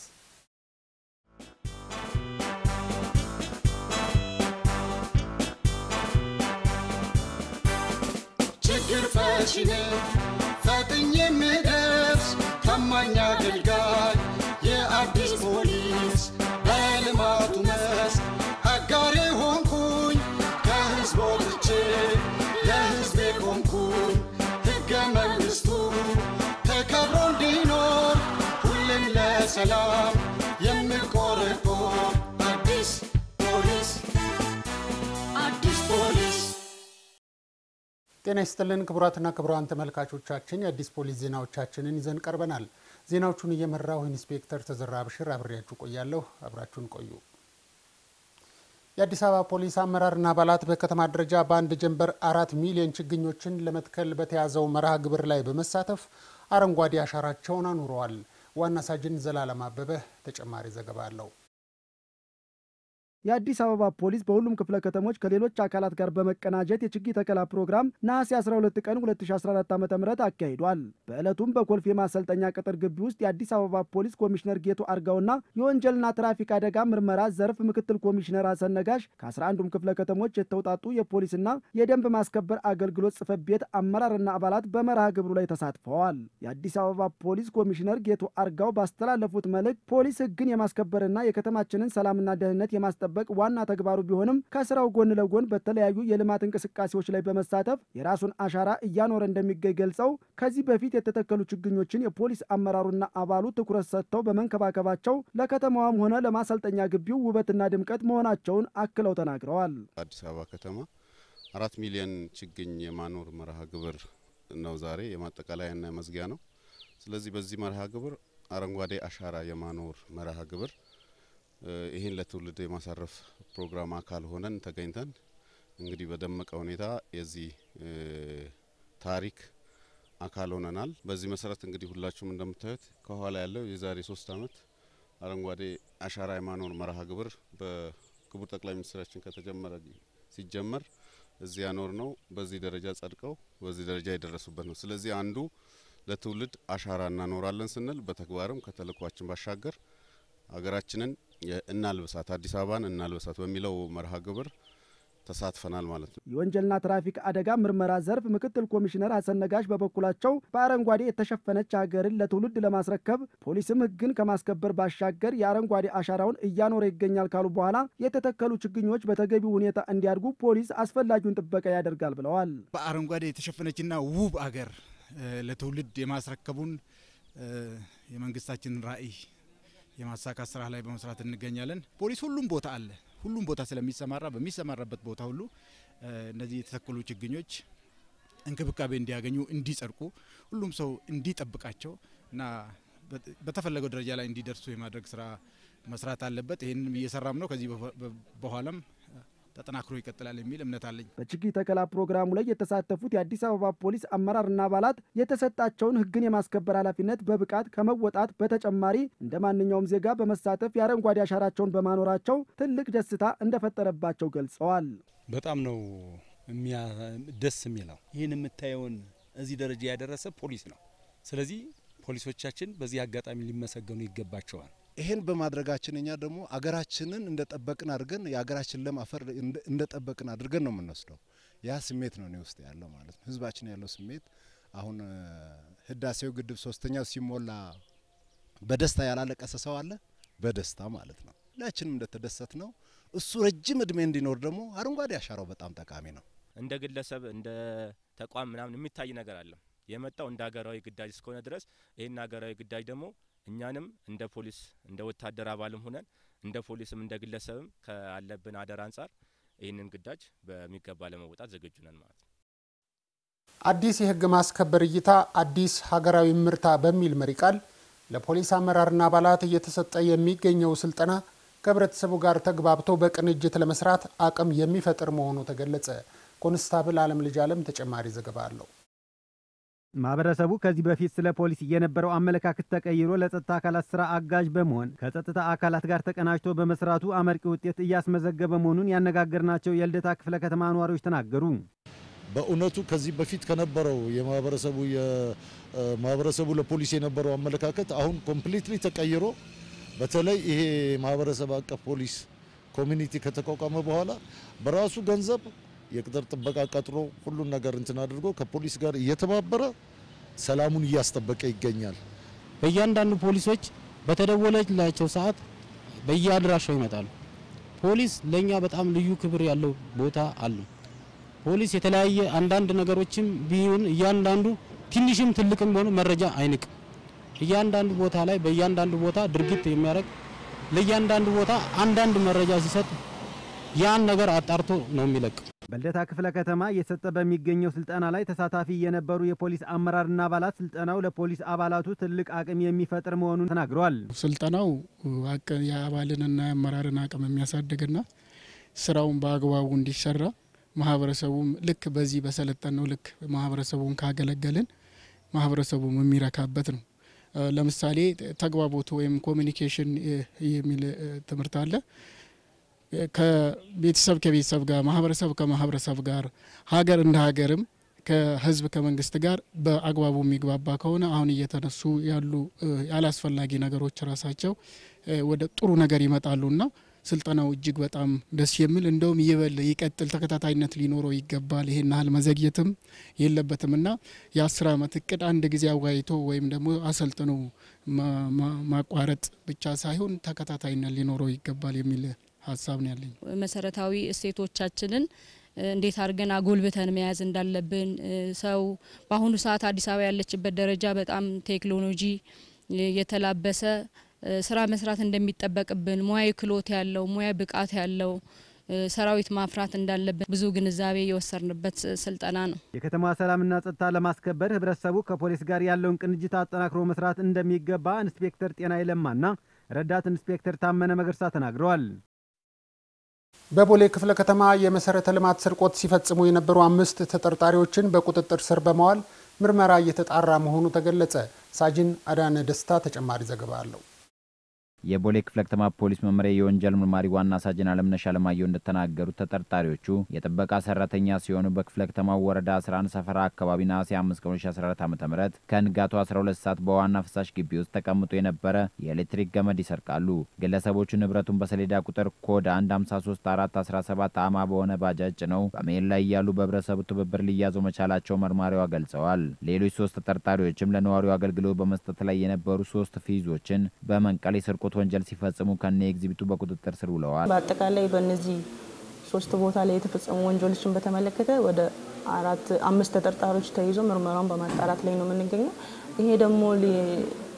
ችግር ፈቺ ነኝ ፈጥኜ የምደርስ ታማኝ አገልጋይ የአዲስ ፖሊስ በልማቱ መስክ አጋሬ ሆንኩኝ ከህዝብ ወጥቼ ለህዝቤ ቆምኩኝ ሕገ መንግሥቱ ተከብሮ እንዲኖር ሁሌም ለሰላም የምቆረቆር አዲስ ፖሊስ አዲስ ፖሊስ ጤና ይስጥልን ክቡራትና ክቡራን ተመልካቾቻችን የአዲስ ፖሊስ ዜናዎቻችንን ይዘን ቀርበናል። ዜናዎቹን እየመራሁ ኢንስፔክተር ተዘራ አብሽር አብሬያችሁ ቆያለሁ። አብራችሁን ቆዩ። የአዲስ አበባ ፖሊስ አመራርና አባላት በከተማ ደረጃ በአንድ ጀንበር አራት ሚሊዮን ችግኞችን ለመትከል በተያዘው መርሃ ግብር ላይ በመሳተፍ አረንጓዴ አሻራቸውን አኑረዋል። ዋና ሳጅን ዘላለም አበበ ተጨማሪ ዘገባ አለው። የአዲስ አበባ ፖሊስ በሁሉም ክፍለ ከተሞች ከሌሎች አካላት ጋር በመቀናጀት የችግኝ ተከላ ፕሮግራም ነሐሴ 12 ቀን 2014 ዓ ም አካሂዷል። በዕለቱም በኮልፌ ማሰልጠኛ ቅጥር ግቢ ውስጥ የአዲስ አበባ ፖሊስ ኮሚሽነር ጌቱ አርጋውና የወንጀልና ትራፊክ አደጋ ምርመራ ዘርፍ ምክትል ኮሚሽነር ሀሰን ነጋሽ ከ11ዱም ክፍለ ከተሞች የተውጣጡ የፖሊስና የደንብ ማስከበር አገልግሎት ጽሕፈት ቤት አመራርና አባላት በመርሃ ግብሩ ላይ ተሳትፈዋል። የአዲስ አበባ ፖሊስ ኮሚሽነር ጌቱ አርጋው ባስተላለፉት መልእክት ፖሊስ ሕግን የማስከበርና የከተማችንን ሰላምና ደህንነት የማስጠበቅ ማስጠበቅ ዋና ተግባሩ ቢሆንም ከስራው ጎን ለጎን በተለያዩ የልማት እንቅስቃሴዎች ላይ በመሳተፍ የራሱን አሻራ እያኖረ እንደሚገኝ ገልጸው ከዚህ በፊት የተተከሉ ችግኞችን የፖሊስ አመራሩና አባሉ ትኩረት ሰጥተው በመንከባከባቸው ለከተማዋም ሆነ ለማሰልጠኛ ግቢው ውበትና ድምቀት መሆናቸውን አክለው ተናግረዋል። አዲስ አበባ ከተማ አራት ሚሊዮን ችግኝ የማኖር መርሃ ግብር ነው ዛሬ የማጠቃለያና መዝጊያ ነው። ስለዚህ በዚህ መርሃ ግብር አረንጓዴ አሻራ የማኖር መርሃ ግብር ይህን ለትውልድ የማሳረፍ ፕሮግራም አካል ሆነን ተገኝተን እንግዲህ በደመቀ ሁኔታ የዚህ ታሪክ አካል ሆነናል። በዚህ መሰረት እንግዲህ ሁላችሁም እንደምታዩት ከኋላ ያለው የዛሬ ሶስት አመት አረንጓዴ አሻራ የማኖር መርሃ ግብር በክቡር ጠቅላይ ሚኒስትራችን ከተጀመረ ሲጀመር እዚህ ያኖር ነው በዚህ ደረጃ ጸድቀው በዚህ ደረጃ የደረሱበት ነው። ስለዚህ አንዱ ለትውልድ አሻራ እናኖራለን ስንል በተግባርም ከተልእኳችን ባሻገር ሀገራችንን እናልብሳት አዲስ አበባን እናልብሳት በሚለው መርሃ ግብር ተሳትፈናል ማለት ነው። የወንጀልና ትራፊክ አደጋ ምርመራ ዘርፍ ምክትል ኮሚሽነር ሀሰን ነጋሽ በበኩላቸው በአረንጓዴ የተሸፈነች ሀገርን ለትውልድ ለማስረከብ ፖሊስም ሕግን ከማስከበር ባሻገር የአረንጓዴ አሻራውን እያኖረ ይገኛል ካሉ በኋላ የተተከሉ ችግኞች በተገቢው ሁኔታ እንዲያድጉ ፖሊስ አስፈላጊውን ጥበቃ ያደርጋል ብለዋል። በአረንጓዴ የተሸፈነችና ውብ አገር ለትውልድ የማስረከቡን የመንግስታችንን ራዕይ የማሳካት ስራ ላይ በመስራት እንገኛለን። ፖሊስ ሁሉም ቦታ አለ። ሁሉም ቦታ ስለሚሰማራ በሚሰማራበት ቦታ ሁሉ እነዚህ የተተከሉ ችግኞች እንክብካቤ እንዲያገኙ፣ እንዲጸድቁ፣ ሁሉም ሰው እንዲጠብቃቸው እና በተፈለገው ደረጃ ላይ እንዲደርሱ የማድረግ ስራ መስራት አለበት። ይህንም እየሰራም ነው። ከዚህ በኋላም ተጠናክሮ ይቀጥላል የሚል እምነት አለኝ። በችግኝ ተከላ ፕሮግራሙ ላይ የተሳተፉት የአዲስ አበባ ፖሊስ አመራርና አባላት የተሰጣቸውን ሕግን የማስከበር ኃላፊነት በብቃት ከመወጣት በተጨማሪ እንደ ማንኛውም ዜጋ በመሳተፍ የአረንጓዴ አሻራቸውን በማኖራቸው ትልቅ ደስታ እንደፈጠረባቸው ገልጸዋል። በጣም ነው ደስ የሚለው። ይህን የምታየውን እዚህ ደረጃ ያደረሰ ፖሊስ ነው። ስለዚህ ፖሊሶቻችን በዚህ አጋጣሚ ሊመሰገኑ ይገባቸዋል። ይሄን በማድረጋችን እኛ ደግሞ አገራችንን እንደጠበቅን አድርገን የአገራችን ለም አፈር እንደጠበቅን አድርገን ነው የምንወስደው። ያ ስሜት ነው እኔ ውስጥ ያለው ማለት ነው። ህዝባችን ያለው ስሜት አሁን ህዳሴው ግድብ ሶስተኛው ሲሞላ በደስታ ያላለቀሰ ሰው አለ? በደስታ ማለት ነው። ሁላችንም እንደተደሰት ነው። እሱ ረጅም እድሜ እንዲኖር ደግሞ አረንጓዴ አሻራው በጣም ጠቃሚ ነው። እንደ ግለሰብ እንደ ተቋም ምናምን የሚታይ ነገር አለ የመጣው እንደ ሀገራዊ ግዳጅ እስከሆነ ድረስ ይህን ሀገራዊ ግዳጅ ደግሞ እኛንም እንደ ፖሊስ እንደ ወታደር አባልም ሆነን እንደ ፖሊስም እንደ ግለሰብም ካለብን አደራ አንጻር ይህንን ግዳጅ በሚገባ ለመወጣት ዝግጁ ነን ማለት ነው። አዲስ የህግ ማስከበር እይታ አዲስ ሀገራዊ ምርታ በሚል መሪ ቃል ለፖሊስ አመራርና አባላት እየተሰጠ የሚገኘው ስልጠና ከህብረተሰቡ ጋር ተግባብቶ በቅንጅት ለመስራት አቅም የሚፈጥር መሆኑ ተገለጸ። ኮንስታብል አለም ልጅ አለም ተጨማሪ ዘገባ አለው። ማህበረሰቡ ከዚህ በፊት ስለ ፖሊስ የነበረው አመለካከት ተቀይሮ ለጸጥታ አካላት ስራ አጋዥ በመሆን ከጸጥታ አካላት ጋር ተቀናጅቶ በመስራቱ አመርቂ ውጤት እያስመዘገበ መሆኑን ያነጋገርናቸው የልደታ ክፍለ ከተማ ነዋሪዎች ተናገሩ። በእውነቱ ከዚህ በፊት ከነበረው የማህበረሰቡ የማህበረሰቡ ለፖሊስ የነበረው አመለካከት አሁን ኮምፕሊትሊ ተቀይሮ በተለይ ይሄ ማህበረሰብ አቀፍ ፖሊስ ኮሚኒቲ ከተቋቋመ በኋላ በራሱ ገንዘብ የቅጥር ጥበቃ ቀጥሮ ሁሉን ነገር እንትን አድርጎ ከፖሊስ ጋር እየተባበረ ሰላሙን እያስጠበቀ ይገኛል። በእያንዳንዱ ፖሊሶች በተደወለላቸው ሰዓት በየአድራሻው ይመጣሉ። ፖሊስ ለእኛ በጣም ልዩ ክብር ያለው ቦታ አለው። ፖሊስ የተለያየ አንዳንድ ነገሮችም ቢሆን እያንዳንዱ ትንሽም ትልቅም ቢሆን መረጃ አይንቅም። እያንዳንዱ ቦታ ላይ በእያንዳንዱ ቦታ ድርጊት የሚያደርግ ለእያንዳንዱ ቦታ አንዳንድ መረጃ ሲሰጥ ያን ነገር አጣርቶ ነው የሚለቅ። በልደታ ክፍለ ከተማ እየተሰጠ በሚገኘው ስልጠና ላይ ተሳታፊ የነበሩ የፖሊስ አመራርና አባላት ስልጠናው ለፖሊስ አባላቱ ትልቅ አቅም የሚፈጥር መሆኑን ተናግረዋል። ስልጠናው የአባልንና የአመራርን አቅም የሚያሳድግና ስራውን በአግባቡ እንዲሰራ ማህበረሰቡም ልክ በዚህ በሰለጠነው ልክ ማህበረሰቡን ካገለገልን ማህበረሰቡም የሚረካበት ነው። ለምሳሌ ተግባቦት ወይም ኮሚኒኬሽን የሚል ትምህርት አለ። ከቤተሰብ ከቤተሰብ ጋር፣ ማህበረሰብ ከማህበረሰብ ጋር፣ ሀገር እንደ ሀገርም ከህዝብ ከመንግስት ጋር በአግባቡ የሚግባባ ከሆነ አሁን እየተነሱ ያሉ ያላስፈላጊ ነገሮች ራሳቸው ወደ ጥሩ ነገር ይመጣሉና ስልጠናው እጅግ በጣም ደስ የሚል እንደውም ይበል ይቀጥል፣ ተከታታይነት ሊኖረው ይገባል። ይሄን ያህል መዘግየትም የለበትም እና የአስር ዓመት እቅድ አንድ ጊዜ አዋይቶ ወይም ደግሞ አሰልጥኖ ማቋረጥ ብቻ ሳይሆን ተከታታይነት ሊኖረው ይገባል የሚል ሀሳብ ነው ያለኝ። መሰረታዊ እሴቶቻችንን እንዴት አድርገን አጎልብተን መያዝ እንዳለብን ሰው በአሁኑ ሰዓት አዲስ አበባ ያለችበት ደረጃ በጣም ቴክኖሎጂ የተላበሰ ስራ መስራት እንደሚጠበቅብን ሙያዊ ክሎት ያለው ሙያ ብቃት ያለው ሰራዊት ማፍራት እንዳለብን ብዙ ግንዛቤ የወሰድንበት ስልጠና ነው። የከተማ ሰላምና ጸጥታ ለማስከበር ህብረተሰቡ ከፖሊስ ጋር ያለውን ቅንጅት አጠናክሮ መስራት እንደሚገባ ኢንስፔክተር ጤና ይለማና ረዳት ኢንስፔክተር ታመነ መገርሳ ተናግረዋል። በቦሌ ክፍለ ከተማ የመሰረተ ልማት ስርቆት ሲፈጽሙ የነበሩ አምስት ተጠርጣሪዎችን በቁጥጥር ስር በመዋል ምርመራ እየተጣራ መሆኑ ተገለጸ። ሳጅን አዳነ ደስታ ተጨማሪ ዘገባ አለው። የቦሌ ክፍለ ከተማ ፖሊስ መምሪያ የወንጀል ምርማሪ ዋና ሳጅን አለምነሽ አለማየሁ እንደተናገሩት ተጠርጣሪዎቹ የጥበቃ ሰራተኛ ሲሆኑ በክፍለ ከተማው ወረዳ 11 ሰፈራ አካባቢ ነሐሴ 5 ቀን 2014 ዓ ም ከንጋቱ 12 ሰዓት በዋና ፍሳሽ ግቢ ውስጥ ተቀምጦ የነበረ የኤሌክትሪክ ገመድ ይሰርቃሉ። ግለሰቦቹ ንብረቱን በሰሌዳ ቁጥር ኮድ 153417 አማ በሆነ ባጃጅ ጭነው በመሄድ ላይ እያሉ በህብረተሰቡ ትብብር ሊያዙ መቻላቸው መርማሪዋ ገልጸዋል። ሌሎች ሶስት ተጠርጣሪዎችም ለነዋሪው አገልግሎት በመስጠት ላይ የነበሩ ሶስት ፊዞችን በመንቀል የስርቆት ወንጀል ሲፈጽሙ ከነ ኤግዚቢቱ በቁጥጥር ስር ውለዋል። በአጠቃላይ በእነዚህ ሶስት ቦታ ላይ የተፈጸሙ ወንጀሎችን በተመለከተ ወደ አራት አምስት ተጠርጣሪዎች ተይዞ ምርመራውን በማጣራት ላይ ነው የምንገኘው። ይሄ ደግሞ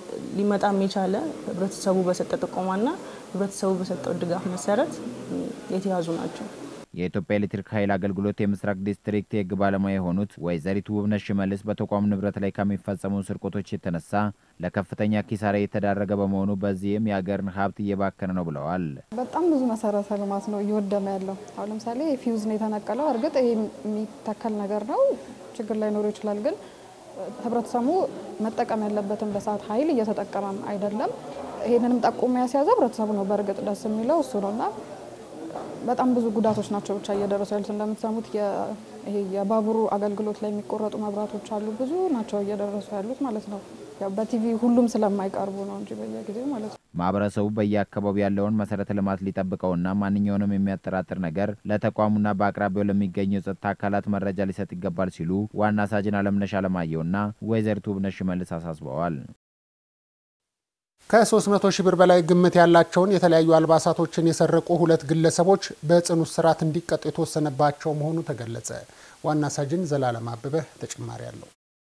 ሊመጣም የቻለ ህብረተሰቡ በሰጠ ጥቆማና ህብረተሰቡ በሰጠው ድጋፍ መሰረት የተያዙ ናቸው። የኢትዮጵያ ኤሌክትሪክ ኃይል አገልግሎት የምስራቅ ዲስትሪክት የህግ ባለሙያ የሆኑት ወይዘሪት ውብነሽ ሽመልስ በተቋሙ ንብረት ላይ ከሚፈጸሙ ስርቆቶች የተነሳ ለከፍተኛ ኪሳራ የተዳረገ በመሆኑ በዚህም የሀገርን ሀብት እየባከነ ነው ብለዋል። በጣም ብዙ መሰረተ ልማት ነው እየወደመ ያለው። አሁን ለምሳሌ ፊውዝ ነው የተነቀለው። እርግጥ ይሄ የሚተከል ነገር ነው፣ ችግር ላይኖረው ይችላል። ግን ህብረተሰቡ መጠቀም ያለበትን በሰዓት ኃይል እየተጠቀመም አይደለም። ይሄንንም ጠቁሞ ያስያዘ ህብረተሰቡ ነው። በእርግጥ ደስ የሚለው እሱ ነውና በጣም ብዙ ጉዳቶች ናቸው ብቻ እየደረሱ ያሉት። እንደምትሰሙት ይሄ የባቡሩ አገልግሎት ላይ የሚቆረጡ መብራቶች አሉ። ብዙ ናቸው እየደረሱ ያሉት ማለት ነው። ያው በቲቪ ሁሉም ስለማይቀርቡ ነው እንጂ በየጊዜው ማለት ነው። ማህበረሰቡ በየአካባቢው ያለውን መሰረተ ልማት ሊጠብቀውና ማንኛውንም የሚያጠራጥር ነገር ለተቋሙና በአቅራቢያው ለሚገኙ የጸጥታ አካላት መረጃ ሊሰጥ ይገባል ሲሉ ዋና ሳጅን አለምነሽ አለማየሁና ወይዘሪት ውብነሽ ሽመልስ አሳስበዋል። ከ300 ሺህ ብር በላይ ግምት ያላቸውን የተለያዩ አልባሳቶችን የሰረቁ ሁለት ግለሰቦች በጽኑ እስራት እንዲቀጡ የተወሰነባቸው መሆኑ ተገለጸ። ዋና ሳጅን ዘላለም አበበ ተጨማሪ አለው።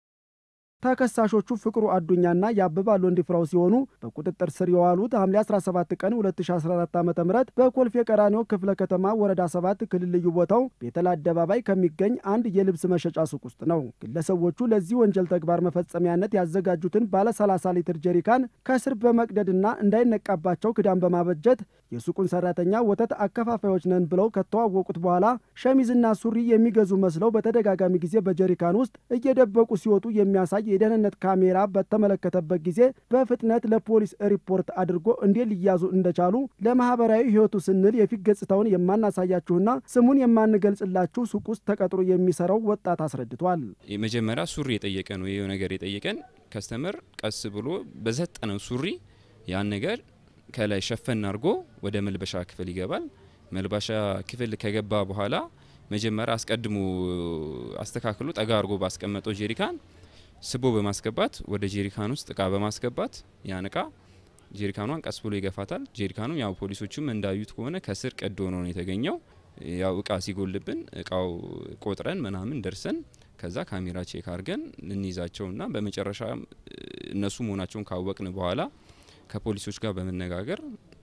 ተከሳሾቹ ፍቅሩ አዱኛና የአበባል ወንድፍራው ሲሆኑ በቁጥጥር ስር የዋሉት ሐምሌ 17 ቀን 2014 ዓ ም በኮልፌ ቀራኒዮ ክፍለ ከተማ ወረዳ 7 ክልል ልዩ ቦታው ቤተል አደባባይ ከሚገኝ አንድ የልብስ መሸጫ ሱቅ ውስጥ ነው። ግለሰቦቹ ለዚህ ወንጀል ተግባር መፈጸሚያነት ያዘጋጁትን ባለ 30 ሊትር ጀሪካን ከስር በመቅደድና እንዳይነቃባቸው ክዳን በማበጀት የሱቁን ሰራተኛ ወተት አከፋፋዮች ነን ብለው ከተዋወቁት በኋላ ሸሚዝና ሱሪ የሚገዙ መስለው በተደጋጋሚ ጊዜ በጀሪካን ውስጥ እየደበቁ ሲወጡ የሚያሳይ የደህንነት ካሜራ በተመለከተበት ጊዜ በፍጥነት ለፖሊስ ሪፖርት አድርጎ እንዴት ሊያዙ እንደቻሉ ለማህበራዊ ሕይወቱ ስንል የፊት ገጽታውን የማናሳያችሁና ስሙን የማንገልጽላችሁ ሱቅ ውስጥ ተቀጥሮ የሚሰራው ወጣት አስረድቷል። የመጀመሪያ ሱሪ የጠየቀ ነው። ይህ ነገር የጠየቀን ከስተመር ቀስ ብሎ በሰጠነው ሱሪ ያን ነገር ከላይ ሸፈን አድርጎ ወደ መልበሻ ክፍል ይገባል። መልበሻ ክፍል ከገባ በኋላ መጀመሪያ አስቀድሞ አስተካክሎ ጠጋ አድርጎ ባስቀመጠው ጄሪካን ስቦ በማስገባት ወደ ጄሪካን ውስጥ እቃ በማስገባት ያን እቃ ጄሪካኗን ቀስ ብሎ ይገፋታል። ጄሪካኑ ያው ፖሊሶቹም እንዳዩት ከሆነ ከስር ቀዶ ነው የተገኘው። ያው እቃ ሲጎልብን እቃው ቆጥረን ምናምን ደርሰን ከዛ ካሜራ ቼክ አድርገን ልንይዛቸውና በመጨረሻ እነሱ መሆናቸውን ካወቅን በኋላ ከፖሊሶች ጋር በመነጋገር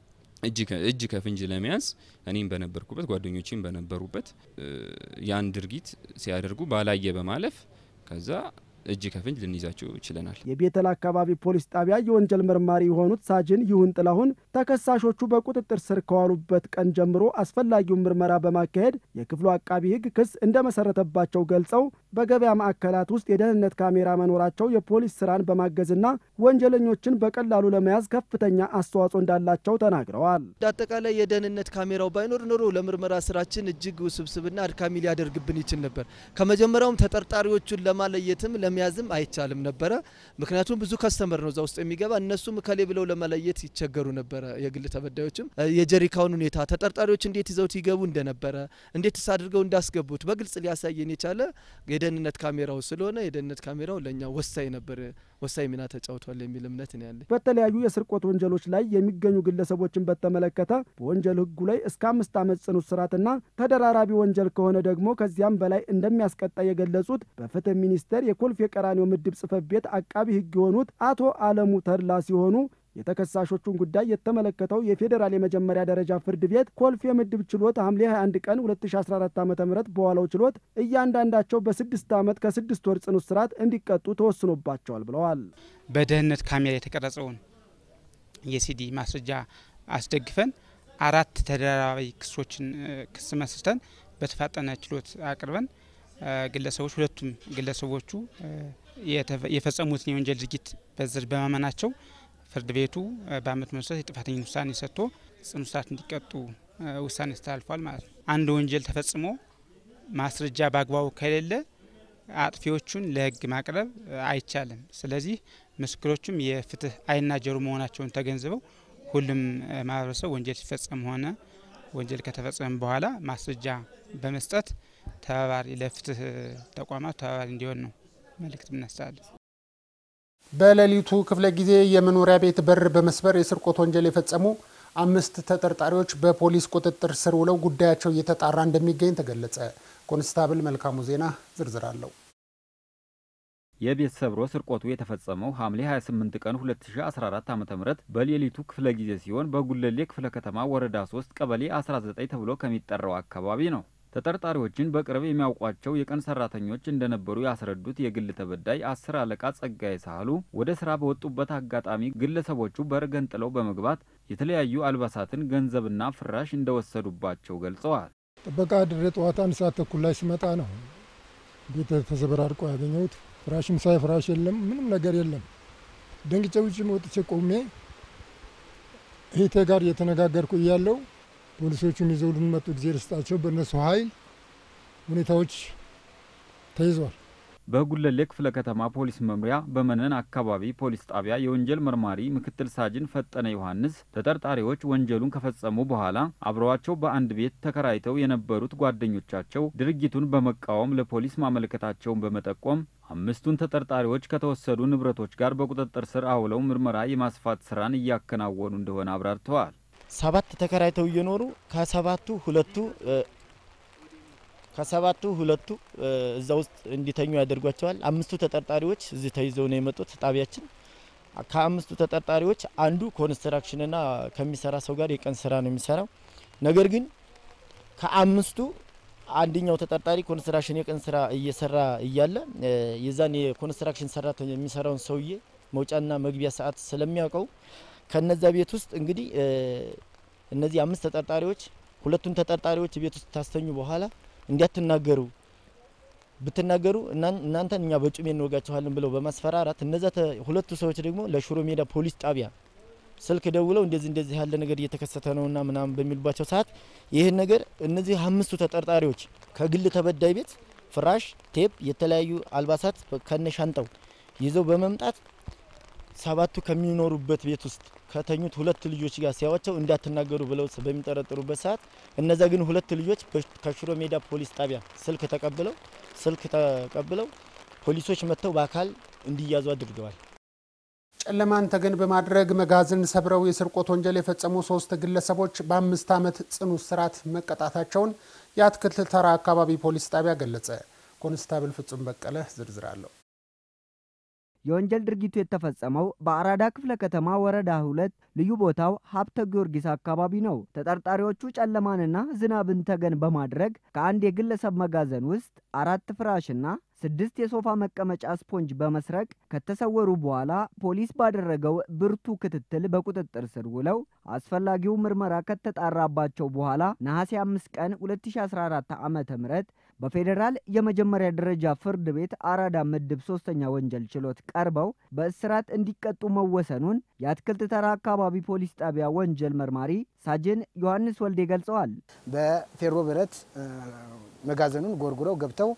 እጅ ከፍንጅ ለመያዝ እኔም በነበርኩበት ጓደኞቼም በነበሩበት ያን ድርጊት ሲያደርጉ ባላየ በማለፍ ከዛ እጅ ከፍንጅ ልንይዛቸው ችለናል። የቤተል አካባቢ ፖሊስ ጣቢያ የወንጀል መርማሪ የሆኑት ሳጅን ይሁን ጥላሁን ተከሳሾቹ በቁጥጥር ስር ከዋሉበት ቀን ጀምሮ አስፈላጊውን ምርመራ በማካሄድ የክፍሉ አቃቢ ሕግ ክስ እንደመሰረተባቸው ገልጸው በገበያ ማዕከላት ውስጥ የደህንነት ካሜራ መኖራቸው የፖሊስ ስራን በማገዝና ወንጀለኞችን በቀላሉ ለመያዝ ከፍተኛ አስተዋጽኦ እንዳላቸው ተናግረዋል። አጠቃላይ የደህንነት ካሜራው ባይኖር ኖሮ ለምርመራ ስራችን እጅግ ውስብስብና አድካሚ ሊያደርግብን ይችል ነበር። ከመጀመሪያውም ተጠርጣሪዎቹን ለማለየትም ለመያዝም አይቻልም ነበረ። ምክንያቱም ብዙ ከስተመር ነው እዛ ውስጥ የሚገባ። እነሱም ከሌ ብለው ለመለየት ይቸገሩ ነበረ። የግል ተበዳዮችም የጀሪካውን ሁኔታ ተጠርጣሪዎች እንዴት ይዘውት ይገቡ እንደነበረ እንዴትስ አድርገው እንዳስገቡት በግልጽ ሊያሳየን የቻለ የደህንነት ካሜራው ስለሆነ የደህንነት ካሜራው ለእኛ ወሳኝ ነበር፣ ወሳኝ ሚና ተጫውቷል የሚል እምነት ነው ያለኝ። በተለያዩ የስርቆት ወንጀሎች ላይ የሚገኙ ግለሰቦችን በተመለከተ በወንጀል ሕጉ ላይ እስከ አምስት ዓመት ጽኑ እስራትና ተደራራቢ ወንጀል ከሆነ ደግሞ ከዚያም በላይ እንደሚያስቀጣ የገለጹት በፍትህ ሚኒስቴር የኮልፌ ቀራኒዮ ምድብ ጽሕፈት ቤት አቃቢ ሕግ የሆኑት አቶ አለሙ ተድላ ሲሆኑ የተከሳሾቹን ጉዳይ የተመለከተው የፌዴራል የመጀመሪያ ደረጃ ፍርድ ቤት ኮልፌ ምድብ ችሎት ሐምሌ 21 ቀን 2014 ዓ ም በዋለው ችሎት እያንዳንዳቸው በስድስት ዓመት ከስድስት ወር ጽኑ እስራት እንዲቀጡ ተወስኖባቸዋል ብለዋል። በደህንነት ካሜራ የተቀረጸውን የሲዲ ማስረጃ አስደግፈን አራት ተደራራቢ ክሶችን ክስ መስርተን በተፋጠነ ችሎት አቅርበን ግለሰቦች ሁለቱም ግለሰቦቹ የፈጸሙትን የወንጀል ድርጊት በዝርዝር በማመናቸው ፍርድ ቤቱ በአመት መሰረት የጥፋተኝነት ውሳኔ ሰጥቶ ጽኑ እስራት እንዲቀጡ ውሳኔ አስተላልፏል ማለት ነው። አንድ ወንጀል ተፈጽሞ ማስረጃ በአግባቡ ከሌለ አጥፊዎቹን ለሕግ ማቅረብ አይቻልም። ስለዚህ ምስክሮቹም የፍትህ ዓይንና ጆሮ መሆናቸውን ተገንዝበው ሁሉም ማህበረሰብ ወንጀል ሲፈጸም ሆነ ወንጀል ከተፈጸመ በኋላ ማስረጃ በመስጠት ተባባሪ ለፍትህ ተቋማት ተባባሪ እንዲሆን ነው መልእክት ምናስተላልፍ። በሌሊቱ ክፍለ ጊዜ የመኖሪያ ቤት በር በመስበር የስርቆት ወንጀል የፈጸሙ አምስት ተጠርጣሪዎች በፖሊስ ቁጥጥር ስር ውለው ጉዳያቸው እየተጣራ እንደሚገኝ ተገለጸ። ኮንስታብል መልካሙ ዜና ዝርዝር አለው። የቤት ሰብሮ ስርቆቱ የተፈጸመው ሐምሌ 28 ቀን 2014 ዓ.ም በሌሊቱ ክፍለ ጊዜ ሲሆን በጉለሌ ክፍለ ከተማ ወረዳ 3 ቀበሌ 19 ተብሎ ከሚጠራው አካባቢ ነው። ተጠርጣሪዎችን በቅርብ የሚያውቋቸው የቀን ሰራተኞች እንደነበሩ ያስረዱት የግል ተበዳይ አስር አለቃ ጸጋዬ ሳህሉ ወደ ስራ በወጡበት አጋጣሚ ግለሰቦቹ በር ገንጥለው በመግባት የተለያዩ አልባሳትን፣ ገንዘብና ፍራሽ እንደወሰዱባቸው ገልጸዋል። ጥበቃ ድሬ ጠዋት አንድ ሰዓት ተኩል ላይ ስመጣ ነው ቤት ተዘበራርቆ ያገኘሁት። ፍራሽም ሳይ ፍራሽ የለም፣ ምንም ነገር የለም። ደንግጬ ውጭ ወጥቼ ቆሜ እህቴ ጋር እየተነጋገርኩ እያለው ፖሊሶቹን ይዘው ልንመጡ ጊዜ ርስጣቸው በእነሱ ኃይል ሁኔታዎች ተይዟል። በጉለሌ ክፍለ ከተማ ፖሊስ መምሪያ በመነን አካባቢ ፖሊስ ጣቢያ የወንጀል መርማሪ ምክትል ሳጅን ፈጠነ ዮሐንስ ተጠርጣሪዎች ወንጀሉን ከፈጸሙ በኋላ አብረዋቸው በአንድ ቤት ተከራይተው የነበሩት ጓደኞቻቸው ድርጊቱን በመቃወም ለፖሊስ ማመልከታቸውን በመጠቆም አምስቱን ተጠርጣሪዎች ከተወሰዱ ንብረቶች ጋር በቁጥጥር ስር አውለው ምርመራ የማስፋት ስራን እያከናወኑ እንደሆነ አብራርተዋል። ሰባት ተከራይተው እየኖሩ ከሰባቱ ሁለቱ ከሰባቱ ሁለቱ እዛ ውስጥ እንዲተኙ ያደርጓቸዋል። አምስቱ ተጠርጣሪዎች እዚህ ተይዘው ነው የመጡት ጣቢያችን። ከአምስቱ ተጠርጣሪዎች አንዱ ኮንስትራክሽንና ከሚሰራ ሰው ጋር የቀን ስራ ነው የሚሰራው። ነገር ግን ከአምስቱ አንደኛው ተጠርጣሪ ኮንስትራክሽን የቀን ስራ እየሰራ እያለ የዛን የኮንስትራክሽን ሰራተኛ የሚሰራውን ሰውዬ መውጫና መግቢያ ሰዓት ስለሚያውቀው ከነዛ ቤት ውስጥ እንግዲህ እነዚህ አምስት ተጠርጣሪዎች ሁለቱን ተጠርጣሪዎች ቤት ውስጥ ታስተኙ በኋላ እንዲያትናገሩ ብትናገሩ እናንተን እኛ በጩሜ እንወጋችኋለን ብለው በማስፈራራት እነዛ ሁለቱ ሰዎች ደግሞ ለሽሮ ሜዳ ፖሊስ ጣቢያ ስልክ ደውለው እንደዚህ እንደዚህ ያለ ነገር እየተከሰተ ነውና ምናምን በሚሉባቸው ሰዓት ይህን ነገር እነዚህ አምስቱ ተጠርጣሪዎች ከግል ተበዳይ ቤት ፍራሽ፣ ቴፕ፣ የተለያዩ አልባሳት ከነ ሻንጣው ይዘው በመምጣት ሰባቱ ከሚኖሩበት ቤት ውስጥ ከተኙት ሁለት ልጆች ጋር ሲያዋቸው እንዳትናገሩ ብለው በሚጠረጥሩበት ሰዓት እነዛ ግን ሁለት ልጆች ከሽሮ ሜዳ ፖሊስ ጣቢያ ስልክ ተቀብለው ስልክ ተቀብለው ፖሊሶች መጥተው በአካል እንዲያዙ አድርገዋል። ጨለማን ተገን በማድረግ መጋዘን ሰብረው የስርቆት ወንጀል የፈጸሙ ሶስት ግለሰቦች በአምስት ዓመት ጽኑ እስራት መቀጣታቸውን የአትክልት ተራ አካባቢ ፖሊስ ጣቢያ ገለጸ። ኮንስታብል ፍጹም በቀለ ዝርዝር አለው። የወንጀል ድርጊቱ የተፈጸመው በአራዳ ክፍለ ከተማ ወረዳ ሁለት ልዩ ቦታው ሀብተ ጊዮርጊስ አካባቢ ነው። ተጠርጣሪዎቹ ጨለማንና ዝናብን ተገን በማድረግ ከአንድ የግለሰብ መጋዘን ውስጥ አራት ፍራሽና ስድስት የሶፋ መቀመጫ ስፖንጅ በመስረቅ ከተሰወሩ በኋላ ፖሊስ ባደረገው ብርቱ ክትትል በቁጥጥር ስር ውለው አስፈላጊው ምርመራ ከተጣራባቸው በኋላ ነሐሴ 5 ቀን 2014 ዓ ም በፌዴራል የመጀመሪያ ደረጃ ፍርድ ቤት አራዳ ምድብ ሶስተኛ ወንጀል ችሎት ቀርበው በእስራት እንዲቀጡ መወሰኑን የአትክልት ተራ አካባቢ ፖሊስ ጣቢያ ወንጀል መርማሪ ሳጅን ዮሐንስ ወልዴ ገልጸዋል። በፌሮ ብረት መጋዘኑን ጎርጉረው ገብተው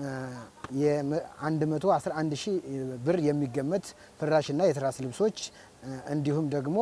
የ111 ሺህ ብር የሚገመት ፍራሽና የትራስ ልብሶች እንዲሁም ደግሞ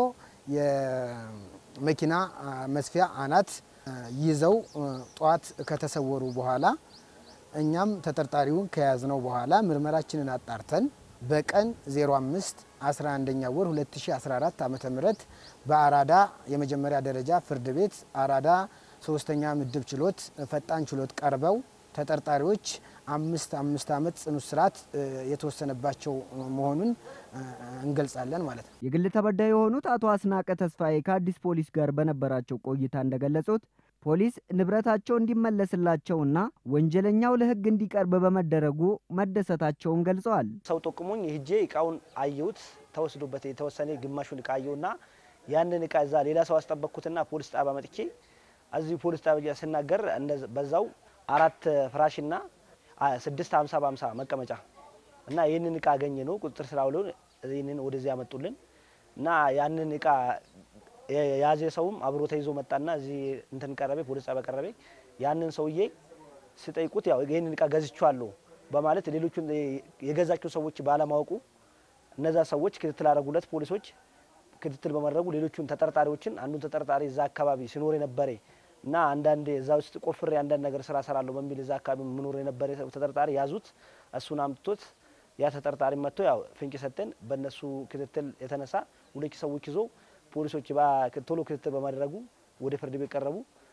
የመኪና መስፊያ አናት ይዘው ጠዋት ከተሰወሩ በኋላ እኛም ተጠርጣሪውን ከያዝነው በኋላ ምርመራችንን አጣርተን በቀን 05 11ኛ ወር 2014 ዓ ም በአራዳ የመጀመሪያ ደረጃ ፍርድ ቤት አራዳ ሶስተኛ ምድብ ችሎት ፈጣን ችሎት ቀርበው ተጠርጣሪዎች አምስት አምስት ዓመት ጽኑ እስራት የተወሰነባቸው መሆኑን እንገልጻለን ማለት ነው። የግል ተበዳይ የሆኑት አቶ አስናቀ ተስፋዬ ከአዲስ ፖሊስ ጋር በነበራቸው ቆይታ እንደገለጹት ፖሊስ ንብረታቸው እንዲመለስላቸውና ወንጀለኛው ለሕግ እንዲቀርብ በመደረጉ መደሰታቸውን ገልጸዋል። ሰው ጠቁሞኝ ሄጄ እቃውን አየሁት። ተወስዶበት የተወሰነ ግማሹን እቃ አየሁና ያንን እቃ እዛ ሌላ ሰው አስጠበቅኩትና ፖሊስ ጣቢያ መጥቼ እዚሁ ፖሊስ ጣቢያ ስናገር በዛው አራት ፍራሽና ስድስት ሀምሳ በሀምሳ መቀመጫ እና ይህንን እቃ አገኘ ነው ቁጥጥር ስራ ውለው ይህንን ወደዚህ ያመጡልን እና ያንን እቃ የያዘ ሰውም አብሮ ተይዞ መጣና እዚህ እንትን ቀረቤ ፖሊስ ጣቢያ ቀረቤ። ያንን ሰውዬ ስጠይቁት ያው ይህንን እቃ ገዝቼዋለሁ በማለት ሌሎቹን የገዛቸው ሰዎች ባለማወቁ እነዛ ሰዎች ክትትል አደረጉለት። ፖሊሶች ክትትል በማድረጉ ሌሎቹን ተጠርጣሪዎችን አንዱን ተጠርጣሪ እዛ አካባቢ ሲኖር የነበረ እና አንዳንድ እዛ ውስጥ ቆፍሬ አንዳንድ ነገር ስራ ሰራለሁ በሚል እዛ አካባቢ ምኖር የነበረ ተጠርጣሪ ያዙት። እሱን አምጥቶት ያ ተጠርጣሪ መጥቶ ያው ፍንጭ ሰጠን። በእነሱ ክትትል የተነሳ ሁለት ሰዎች ይዞ ፖሊሶች ቶሎ ክትትል በማድረጉ ወደ ፍርድ ቤት ቀረቡ።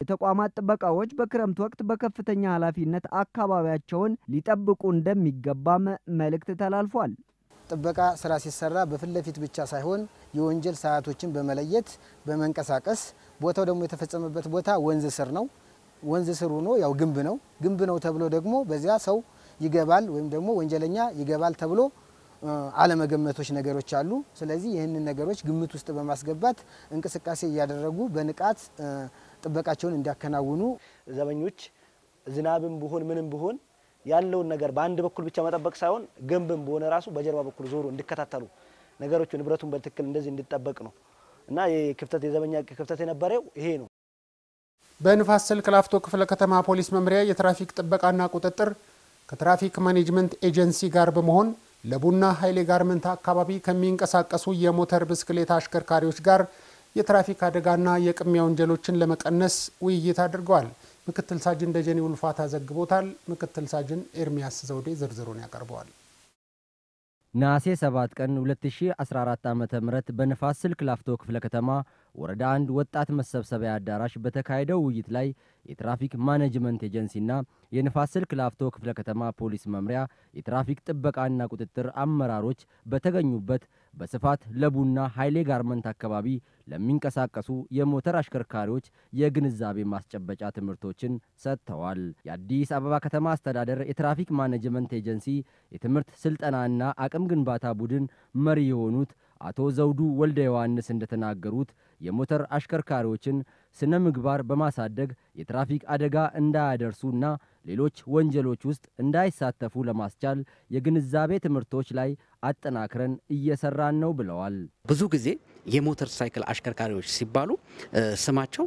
የተቋማት ጥበቃዎች በክረምት ወቅት በከፍተኛ ኃላፊነት አካባቢያቸውን ሊጠብቁ እንደሚገባም መልእክት ተላልፏል። ጥበቃ ስራ ሲሰራ በፊት ለፊት ብቻ ሳይሆን የወንጀል ሰዓቶችን በመለየት በመንቀሳቀስ ቦታው ደግሞ የተፈጸመበት ቦታ ወንዝ ስር ነው። ወንዝ ስር ሆኖ ያው ግንብ ነው። ግንብ ነው ተብሎ ደግሞ በዚያ ሰው ይገባል ወይም ደግሞ ወንጀለኛ ይገባል ተብሎ አለመገመቶች ነገሮች አሉ። ስለዚህ ይህንን ነገሮች ግምት ውስጥ በማስገባት እንቅስቃሴ እያደረጉ በንቃት ጥበቃቸውን እንዲያከናውኑ ዘበኞች ዝናብም ቢሆን ምንም ቢሆን ያለውን ነገር በአንድ በኩል ብቻ መጠበቅ ሳይሆን ግንብም በሆነ ራሱ በጀርባ በኩል ዞሮ እንዲከታተሉ ነገሮቹ ንብረቱን በትክክል እንደዚህ እንዲጠበቅ ነው እና ክፍተት የዘበኛ ክፍተት የነበረው ይሄ ነው። በንፋስ ስልክ ላፍቶ ክፍለ ከተማ ፖሊስ መምሪያ የትራፊክ ጥበቃና ቁጥጥር ከትራፊክ ማኔጅመንት ኤጀንሲ ጋር በመሆን ለቡና ኃይሌ ጋርመንት አካባቢ ከሚንቀሳቀሱ የሞተር ብስክሌት አሽከርካሪዎች ጋር የትራፊክ አደጋና የቅሚያ ወንጀሎችን ለመቀነስ ውይይት አድርገዋል። ምክትል ሳጅን ደጀኔ ውልፋታ ዘግቦታል። ምክትል ሳጅን ኤርሚያስ ዘውዴ ዝርዝሩን ያቀርበዋል። ነሐሴ 7 ቀን 2014 ዓ ም በንፋስ ስልክ ላፍቶ ክፍለ ከተማ ወረዳ አንድ ወጣት መሰብሰቢያ አዳራሽ በተካሄደው ውይይት ላይ የትራፊክ ማኔጅመንት ኤጀንሲና የንፋስ ስልክ ላፍቶ ክፍለ ከተማ ፖሊስ መምሪያ የትራፊክ ጥበቃና ቁጥጥር አመራሮች በተገኙበት በስፋት ለቡና ኃይሌ ጋርመንት አካባቢ ለሚንቀሳቀሱ የሞተር አሽከርካሪዎች የግንዛቤ ማስጨበጫ ትምህርቶችን ሰጥተዋል። የአዲስ አበባ ከተማ አስተዳደር የትራፊክ ማኔጅመንት ኤጀንሲ የትምህርት ስልጠናና አቅም ግንባታ ቡድን መሪ የሆኑት አቶ ዘውዱ ወልደ ዮሐንስ እንደተናገሩት የሞተር አሽከርካሪዎችን ስነ ምግባር በማሳደግ የትራፊክ አደጋ እንዳያደርሱና ሌሎች ወንጀሎች ውስጥ እንዳይሳተፉ ለማስቻል የግንዛቤ ትምህርቶች ላይ አጠናክረን እየሰራን ነው ብለዋል። ብዙ ጊዜ የሞተር ሳይክል አሽከርካሪዎች ሲባሉ ስማቸው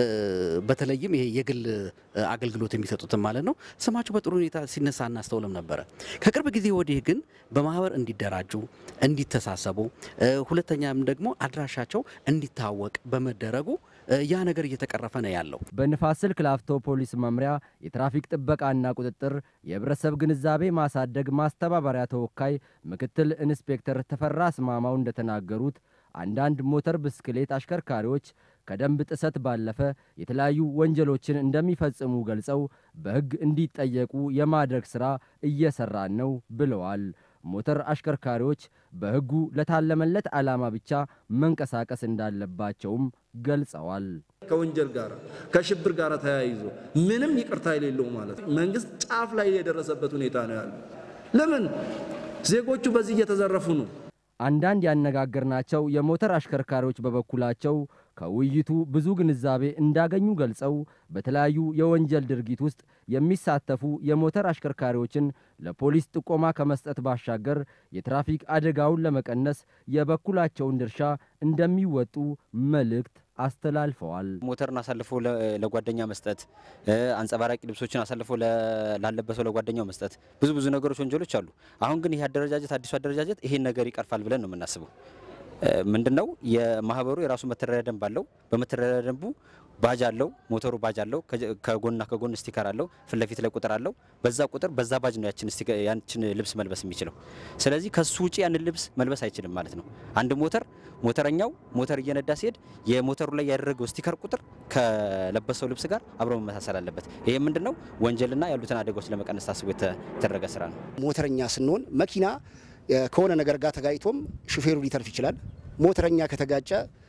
በተለይም ይሄ የግል አገልግሎት የሚሰጡትን ማለት ነው ስማቸው በጥሩ ሁኔታ ሲነሳ እናስተውልም ነበረ። ከቅርብ ጊዜ ወዲህ ግን በማህበር እንዲደራጁ፣ እንዲተሳሰቡ፣ ሁለተኛም ደግሞ አድራሻቸው እንዲታወቅ በመደረጉ ያ ነገር እየተቀረፈ ነው ያለው። በንፋስ ስልክ ላፍቶ ፖሊስ መምሪያ የትራፊክ ጥበቃና ቁጥጥር የህብረተሰብ ግንዛቤ ማሳደግ ማስተባበሪያ ተወካይ ምክትል ኢንስፔክተር ተፈራ አስማማው እንደተናገሩት አንዳንድ ሞተር ብስክሌት አሽከርካሪዎች ከደንብ ጥሰት ባለፈ የተለያዩ ወንጀሎችን እንደሚፈጽሙ ገልጸው በሕግ እንዲጠየቁ የማድረግ ሥራ እየሰራን ነው ብለዋል። ሞተር አሽከርካሪዎች በሕጉ ለታለመለት ዓላማ ብቻ መንቀሳቀስ እንዳለባቸውም ገልጸዋል። ከወንጀል ጋር ከሽብር ጋር ተያይዞ ምንም ይቅርታ የሌለው ማለት ነው። መንግስት ጫፍ ላይ የደረሰበት ሁኔታ ነው ያለው። ለምን ዜጎቹ በዚህ እየተዘረፉ ነው። አንዳንድ ያነጋገርናቸው የሞተር አሽከርካሪዎች በበኩላቸው ከውይይቱ ብዙ ግንዛቤ እንዳገኙ ገልጸው በተለያዩ የወንጀል ድርጊት ውስጥ የሚሳተፉ የሞተር አሽከርካሪዎችን ለፖሊስ ጥቆማ ከመስጠት ባሻገር የትራፊክ አደጋውን ለመቀነስ የበኩላቸውን ድርሻ እንደሚወጡ መልእክት አስተላልፈዋል። ሞተርን አሳልፎ ለጓደኛ መስጠት፣ አንጸባራቂ ልብሶችን አሳልፎ ላለበሰው ለጓደኛው መስጠት፣ ብዙ ብዙ ነገሮች ወንጀሎች አሉ። አሁን ግን ይህ አደረጃጀት አዲሱ አደረጃጀት ይሄን ነገር ይቀርፋል ብለን ነው የምናስበው። ምንድን ነው የማህበሩ የራሱ መተዳደሪያ ደንብ አለው። በመተዳደሪያ ደንቡ ባጅ አለው፣ ሞተሩ ባጅ አለው፣ ከጎንና ከጎን ስቲከር አለው፣ ፊት ለፊት ላይ ቁጥር አለው። በዛ ቁጥር በዛ ባጅ ነው ያችን ልብስ መልበስ የሚችለው። ስለዚህ ከሱ ውጭ ያንን ልብስ መልበስ አይችልም ማለት ነው። አንድ ሞተር ሞተረኛው ሞተር እየነዳ ሲሄድ የሞተሩ ላይ ያደረገው ስቲከር ቁጥር ከለበሰው ልብስ ጋር አብሮ መመሳሰል አለበት። ይሄ ምንድን ነው ወንጀልና ያሉትን አደጋዎች ለመቀነስ ታስቦ የተደረገ ስራ ነው። ሞተረኛ ስንሆን መኪና ከሆነ ነገር ጋር ተጋጭቶም ሹፌሩ ሊተርፍ ይችላል። ሞተረኛ ከተጋጨ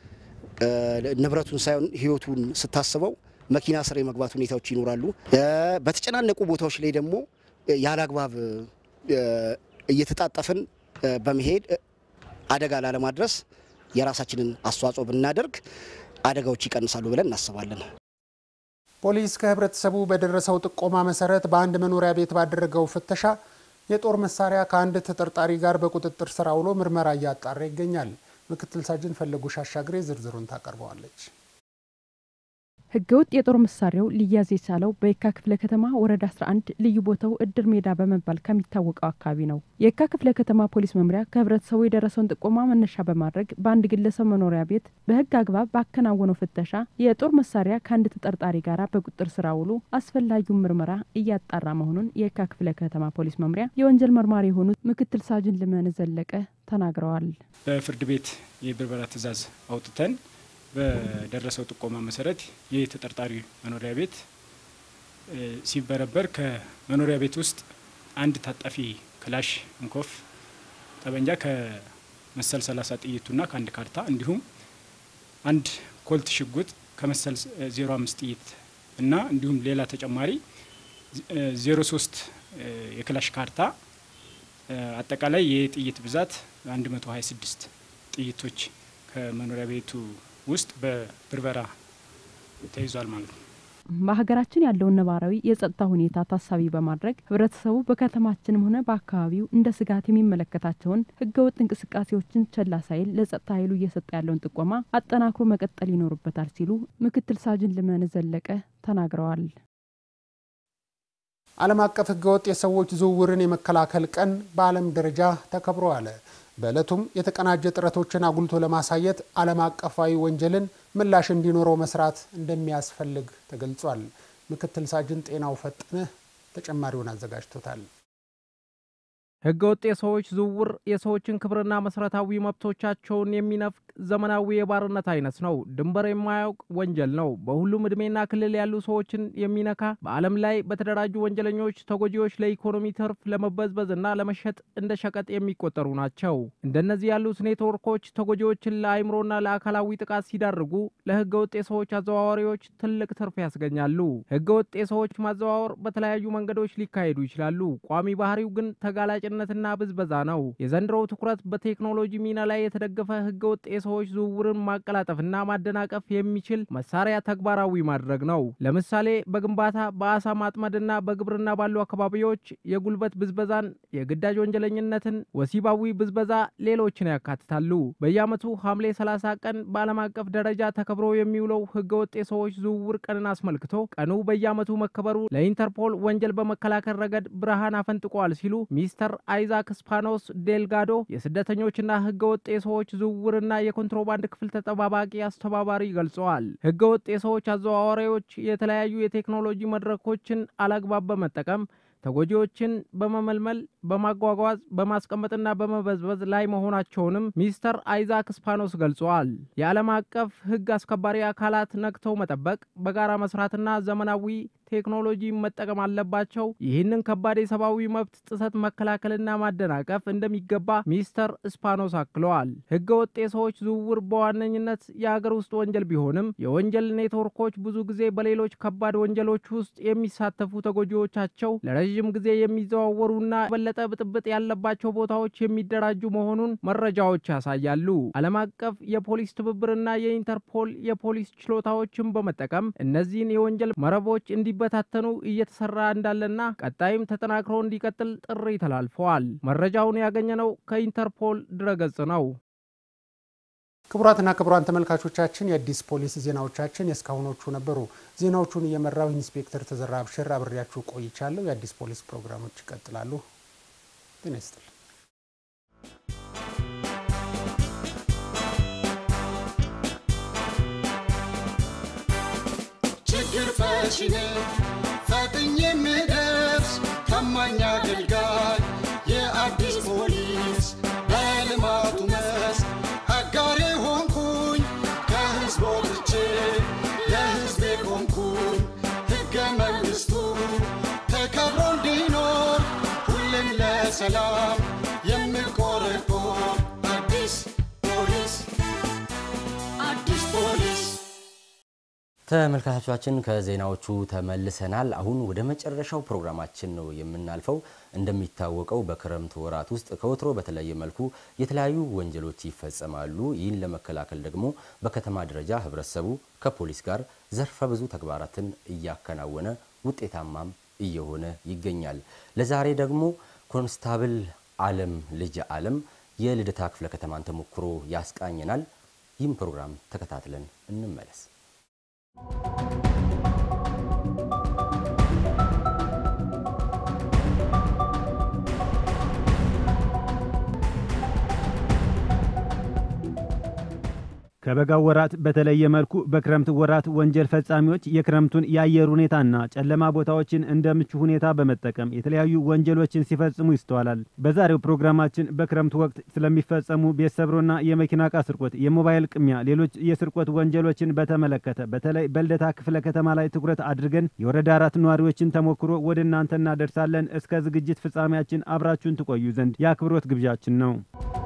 ንብረቱን ሳይሆን ሕይወቱን ስታስበው መኪና ስር የመግባት ሁኔታዎች ይኖራሉ። በተጨናነቁ ቦታዎች ላይ ደግሞ ያለ አግባብ እየተጣጠፍን በመሄድ አደጋ ላለማድረስ የራሳችንን አስተዋጽኦ ብናደርግ አደጋዎች ይቀንሳሉ ብለን እናስባለን። ፖሊስ ከህብረተሰቡ በደረሰው ጥቆማ መሰረት በአንድ መኖሪያ ቤት ባደረገው ፍተሻ የጦር መሳሪያ ከአንድ ተጠርጣሪ ጋር በቁጥጥር ስር አውሎ ምርመራ እያጣራ ይገኛል። ምክትል ሳጅን ፈለጉሽ አሻግሬ ዝርዝሩን ታቀርበዋለች። ህገወጥ የጦር መሳሪያው ሊያዝ የቻለው በየካ ክፍለ ከተማ ወረዳ 11 ልዩ ቦታው እድር ሜዳ በመባል ከሚታወቀው አካባቢ ነው። የየካ ክፍለ ከተማ ፖሊስ መምሪያ ከህብረተሰቡ የደረሰውን ጥቆማ መነሻ በማድረግ በአንድ ግለሰብ መኖሪያ ቤት በህግ አግባብ ባከናወነው ፍተሻ የጦር መሳሪያ ከአንድ ተጠርጣሪ ጋር በቁጥጥር ስር ውሎ አስፈላጊውን ምርመራ እያጣራ መሆኑን የየካ ክፍለ ከተማ ፖሊስ መምሪያ የወንጀል መርማሪ የሆኑት ምክትል ሳጅን ልመን ዘለቀ ተናግረዋል። በፍርድ ቤት የብርበራ ትዕዛዝ አውጥተን በደረሰው ጥቆማ መሰረት ይህ ተጠርጣሪ መኖሪያ ቤት ሲበረበር ከመኖሪያ ቤት ውስጥ አንድ ታጣፊ ክላሽ እንኮፍ ጠበንጃ ከመሰል 30 ጥይቱና ከአንድ ካርታ እንዲሁም አንድ ኮልት ሽጉጥ ከመሰል 05 ጥይት እና እንዲሁም ሌላ ተጨማሪ 03 የክላሽ ካርታ አጠቃላይ የጥይት ብዛት 126 ጥይቶች ከመኖሪያ ቤቱ ውስጥ በብርበራ ተይዟል ማለት ነው። በሀገራችን ያለውን ነባራዊ የጸጥታ ሁኔታ ታሳቢ በማድረግ ህብረተሰቡ በከተማችንም ሆነ በአካባቢው እንደ ስጋት የሚመለከታቸውን ህገወጥ እንቅስቃሴዎችን ቸላ ሳይል ለጸጥታ ኃይሉ እየሰጠ ያለውን ጥቆማ አጠናክሮ መቀጠል ይኖርበታል ሲሉ ምክትል ሳጅን ልመን ዘለቀ ተናግረዋል። ዓለም አቀፍ ህገወጥ የሰዎች ዝውውርን የመከላከል ቀን በዓለም ደረጃ ተከብሮ አለ። በዕለቱም የተቀናጀ ጥረቶችን አጉልቶ ለማሳየት ዓለም አቀፋዊ ወንጀልን ምላሽ እንዲኖረው መስራት እንደሚያስፈልግ ተገልጿል። ምክትል ሳጅን ጤናው ፈጠነ ተጨማሪውን አዘጋጅቶታል። ህገወጥ የሰዎች ዝውውር የሰዎችን ክብርና መሰረታዊ መብቶቻቸውን የሚነፍቅ ዘመናዊ የባርነት አይነት ነው። ድንበር የማያውቅ ወንጀል ነው። በሁሉም እድሜና ክልል ያሉ ሰዎችን የሚነካ በዓለም ላይ በተደራጁ ወንጀለኞች ተጎጂዎች ለኢኮኖሚ ትርፍ ለመበዝበዝና ለመሸጥ እንደ ሸቀጥ የሚቆጠሩ ናቸው። እንደነዚህ ያሉት ኔትወርኮች ተጎጂዎችን ለአይምሮና ለአካላዊ ጥቃት ሲዳርጉ፣ ለህገወጥ የሰዎች አዘዋዋሪዎች ትልቅ ትርፍ ያስገኛሉ። ህገወጥ የሰዎች ማዘዋወር በተለያዩ መንገዶች ሊካሄዱ ይችላሉ። ቋሚ ባህሪው ግን ተጋላጭ ነትና ብዝበዛ ነው። የዘንድሮው ትኩረት በቴክኖሎጂ ሚና ላይ የተደገፈ ህገወጥ የሰዎች ዝውውርን ማቀላጠፍና ማደናቀፍ የሚችል መሳሪያ ተግባራዊ ማድረግ ነው። ለምሳሌ በግንባታ በአሳ ማጥመድና በግብርና ባሉ አካባቢዎች የጉልበት ብዝበዛን፣ የግዳጅ ወንጀለኝነትን፣ ወሲባዊ ብዝበዛ፣ ሌሎችን ያካትታሉ። በየዓመቱ ሐምሌ 30 ቀን በዓለም አቀፍ ደረጃ ተከብሮ የሚውለው ህገወጥ የሰዎች ዝውውር ቀንን አስመልክቶ ቀኑ በየዓመቱ መከበሩ ለኢንተርፖል ወንጀል በመከላከል ረገድ ብርሃን አፈንጥቋል ሲሉ ሚስተር አይዛክ ስፓኖስ ዴልጋዶ የስደተኞችና ህገወጥ የሰዎች ዝውውርና የኮንትሮባንድ ክፍል ተጠባባቂ አስተባባሪ ገልጸዋል። ህገወጥ የሰዎች አዘዋዋሪዎች የተለያዩ የቴክኖሎጂ መድረኮችን አላግባብ በመጠቀም ተጎጂዎችን በመመልመል በማጓጓዝ በማስቀመጥና በመበዝበዝ ላይ መሆናቸውንም ሚስተር አይዛክ ስፓኖስ ገልጸዋል። የዓለም አቀፍ ህግ አስከባሪ አካላት ነቅተው መጠበቅ፣ በጋራ መስራትና ዘመናዊ ቴክኖሎጂ መጠቀም አለባቸው። ይህንን ከባድ የሰብአዊ መብት ጥሰት መከላከልና ማደናቀፍ እንደሚገባ ሚስተር ስፓኖስ አክለዋል። ህገ ወጥ የሰዎች ዝውውር በዋነኝነት የአገር ውስጥ ወንጀል ቢሆንም የወንጀል ኔትወርኮች ብዙ ጊዜ በሌሎች ከባድ ወንጀሎች ውስጥ የሚሳተፉ ተጎጂዎቻቸው ለረዥም ጊዜ የሚዘዋወሩና የበለጠ ብጥብጥ ያለባቸው ቦታዎች የሚደራጁ መሆኑን መረጃዎች ያሳያሉ። ዓለም አቀፍ የፖሊስ ትብብርና የኢንተርፖል የፖሊስ ችሎታዎችን በመጠቀም እነዚህን የወንጀል መረቦች እንዲበታተኑ እየተሰራ እንዳለና ቀጣይም ተጠናክሮ እንዲቀጥል ጥሪ ተላልፈዋል። መረጃውን ያገኘነው ከኢንተርፖል ድረገጽ ነው። ክቡራትና ክቡራን ተመልካቾቻችን የአዲስ ፖሊስ ዜናዎቻችን የእስካሁኖቹ ነበሩ። ዜናዎቹን እየመራው ኢንስፔክተር ተዘራ አብሽር አብሬያችሁ ቆይቻለሁ። የአዲስ ፖሊስ ፕሮግራሞች ይቀጥላሉ። ጤና ይስጥልኝ። ችግር ፈቺ ነኝ ፈጥኜ የምደርስ ታማኝ አገልጋይ የአዲስ ፖሊስ በልማቱ መስክ አጋሬ ሆንኩኝ ከህዝብ ወጥቼ ለህዝቤ ቆምኩኝ ሕገ መንግሥቱ ተከብሮ እንዲኖር ሁሌም ለሰላም የምቆረቆር አዲስ ፖሊስ አዲስ ፖሊስ ተመልካቾቻችን ከዜናዎቹ ተመልሰናል። አሁን ወደ መጨረሻው ፕሮግራማችን ነው የምናልፈው። እንደሚታወቀው በክረምት ወራት ውስጥ ከወትሮ በተለየ መልኩ የተለያዩ ወንጀሎች ይፈጸማሉ። ይህን ለመከላከል ደግሞ በከተማ ደረጃ ህብረተሰቡ ከፖሊስ ጋር ዘርፈ ብዙ ተግባራትን እያከናወነ ውጤታማም እየሆነ ይገኛል። ለዛሬ ደግሞ ኮንስታብል አለም ልጅ አለም የልደታ ክፍለ ከተማን ተሞክሮ ያስቃኘናል። ይህም ፕሮግራም ተከታትለን እንመለስ። ከበጋው ወራት በተለየ መልኩ በክረምት ወራት ወንጀል ፈጻሚዎች የክረምቱን የአየር ሁኔታና ጨለማ ቦታዎችን እንደ ምቹ ሁኔታ በመጠቀም የተለያዩ ወንጀሎችን ሲፈጽሙ ይስተዋላል። በዛሬው ፕሮግራማችን በክረምት ወቅት ስለሚፈጸሙ ቤት ሰብሮና የመኪና ዕቃ ስርቆት፣ የሞባይል ቅሚያ፣ ሌሎች የስርቆት ወንጀሎችን በተመለከተ በተለይ በልደታ ክፍለ ከተማ ላይ ትኩረት አድርገን የወረዳ አራት ነዋሪዎችን ተሞክሮ ወደ እናንተ እናደርሳለን። እስከ ዝግጅት ፍጻሜያችን አብራችሁን ትቆዩ ዘንድ የአክብሮት ግብዣችን ነው።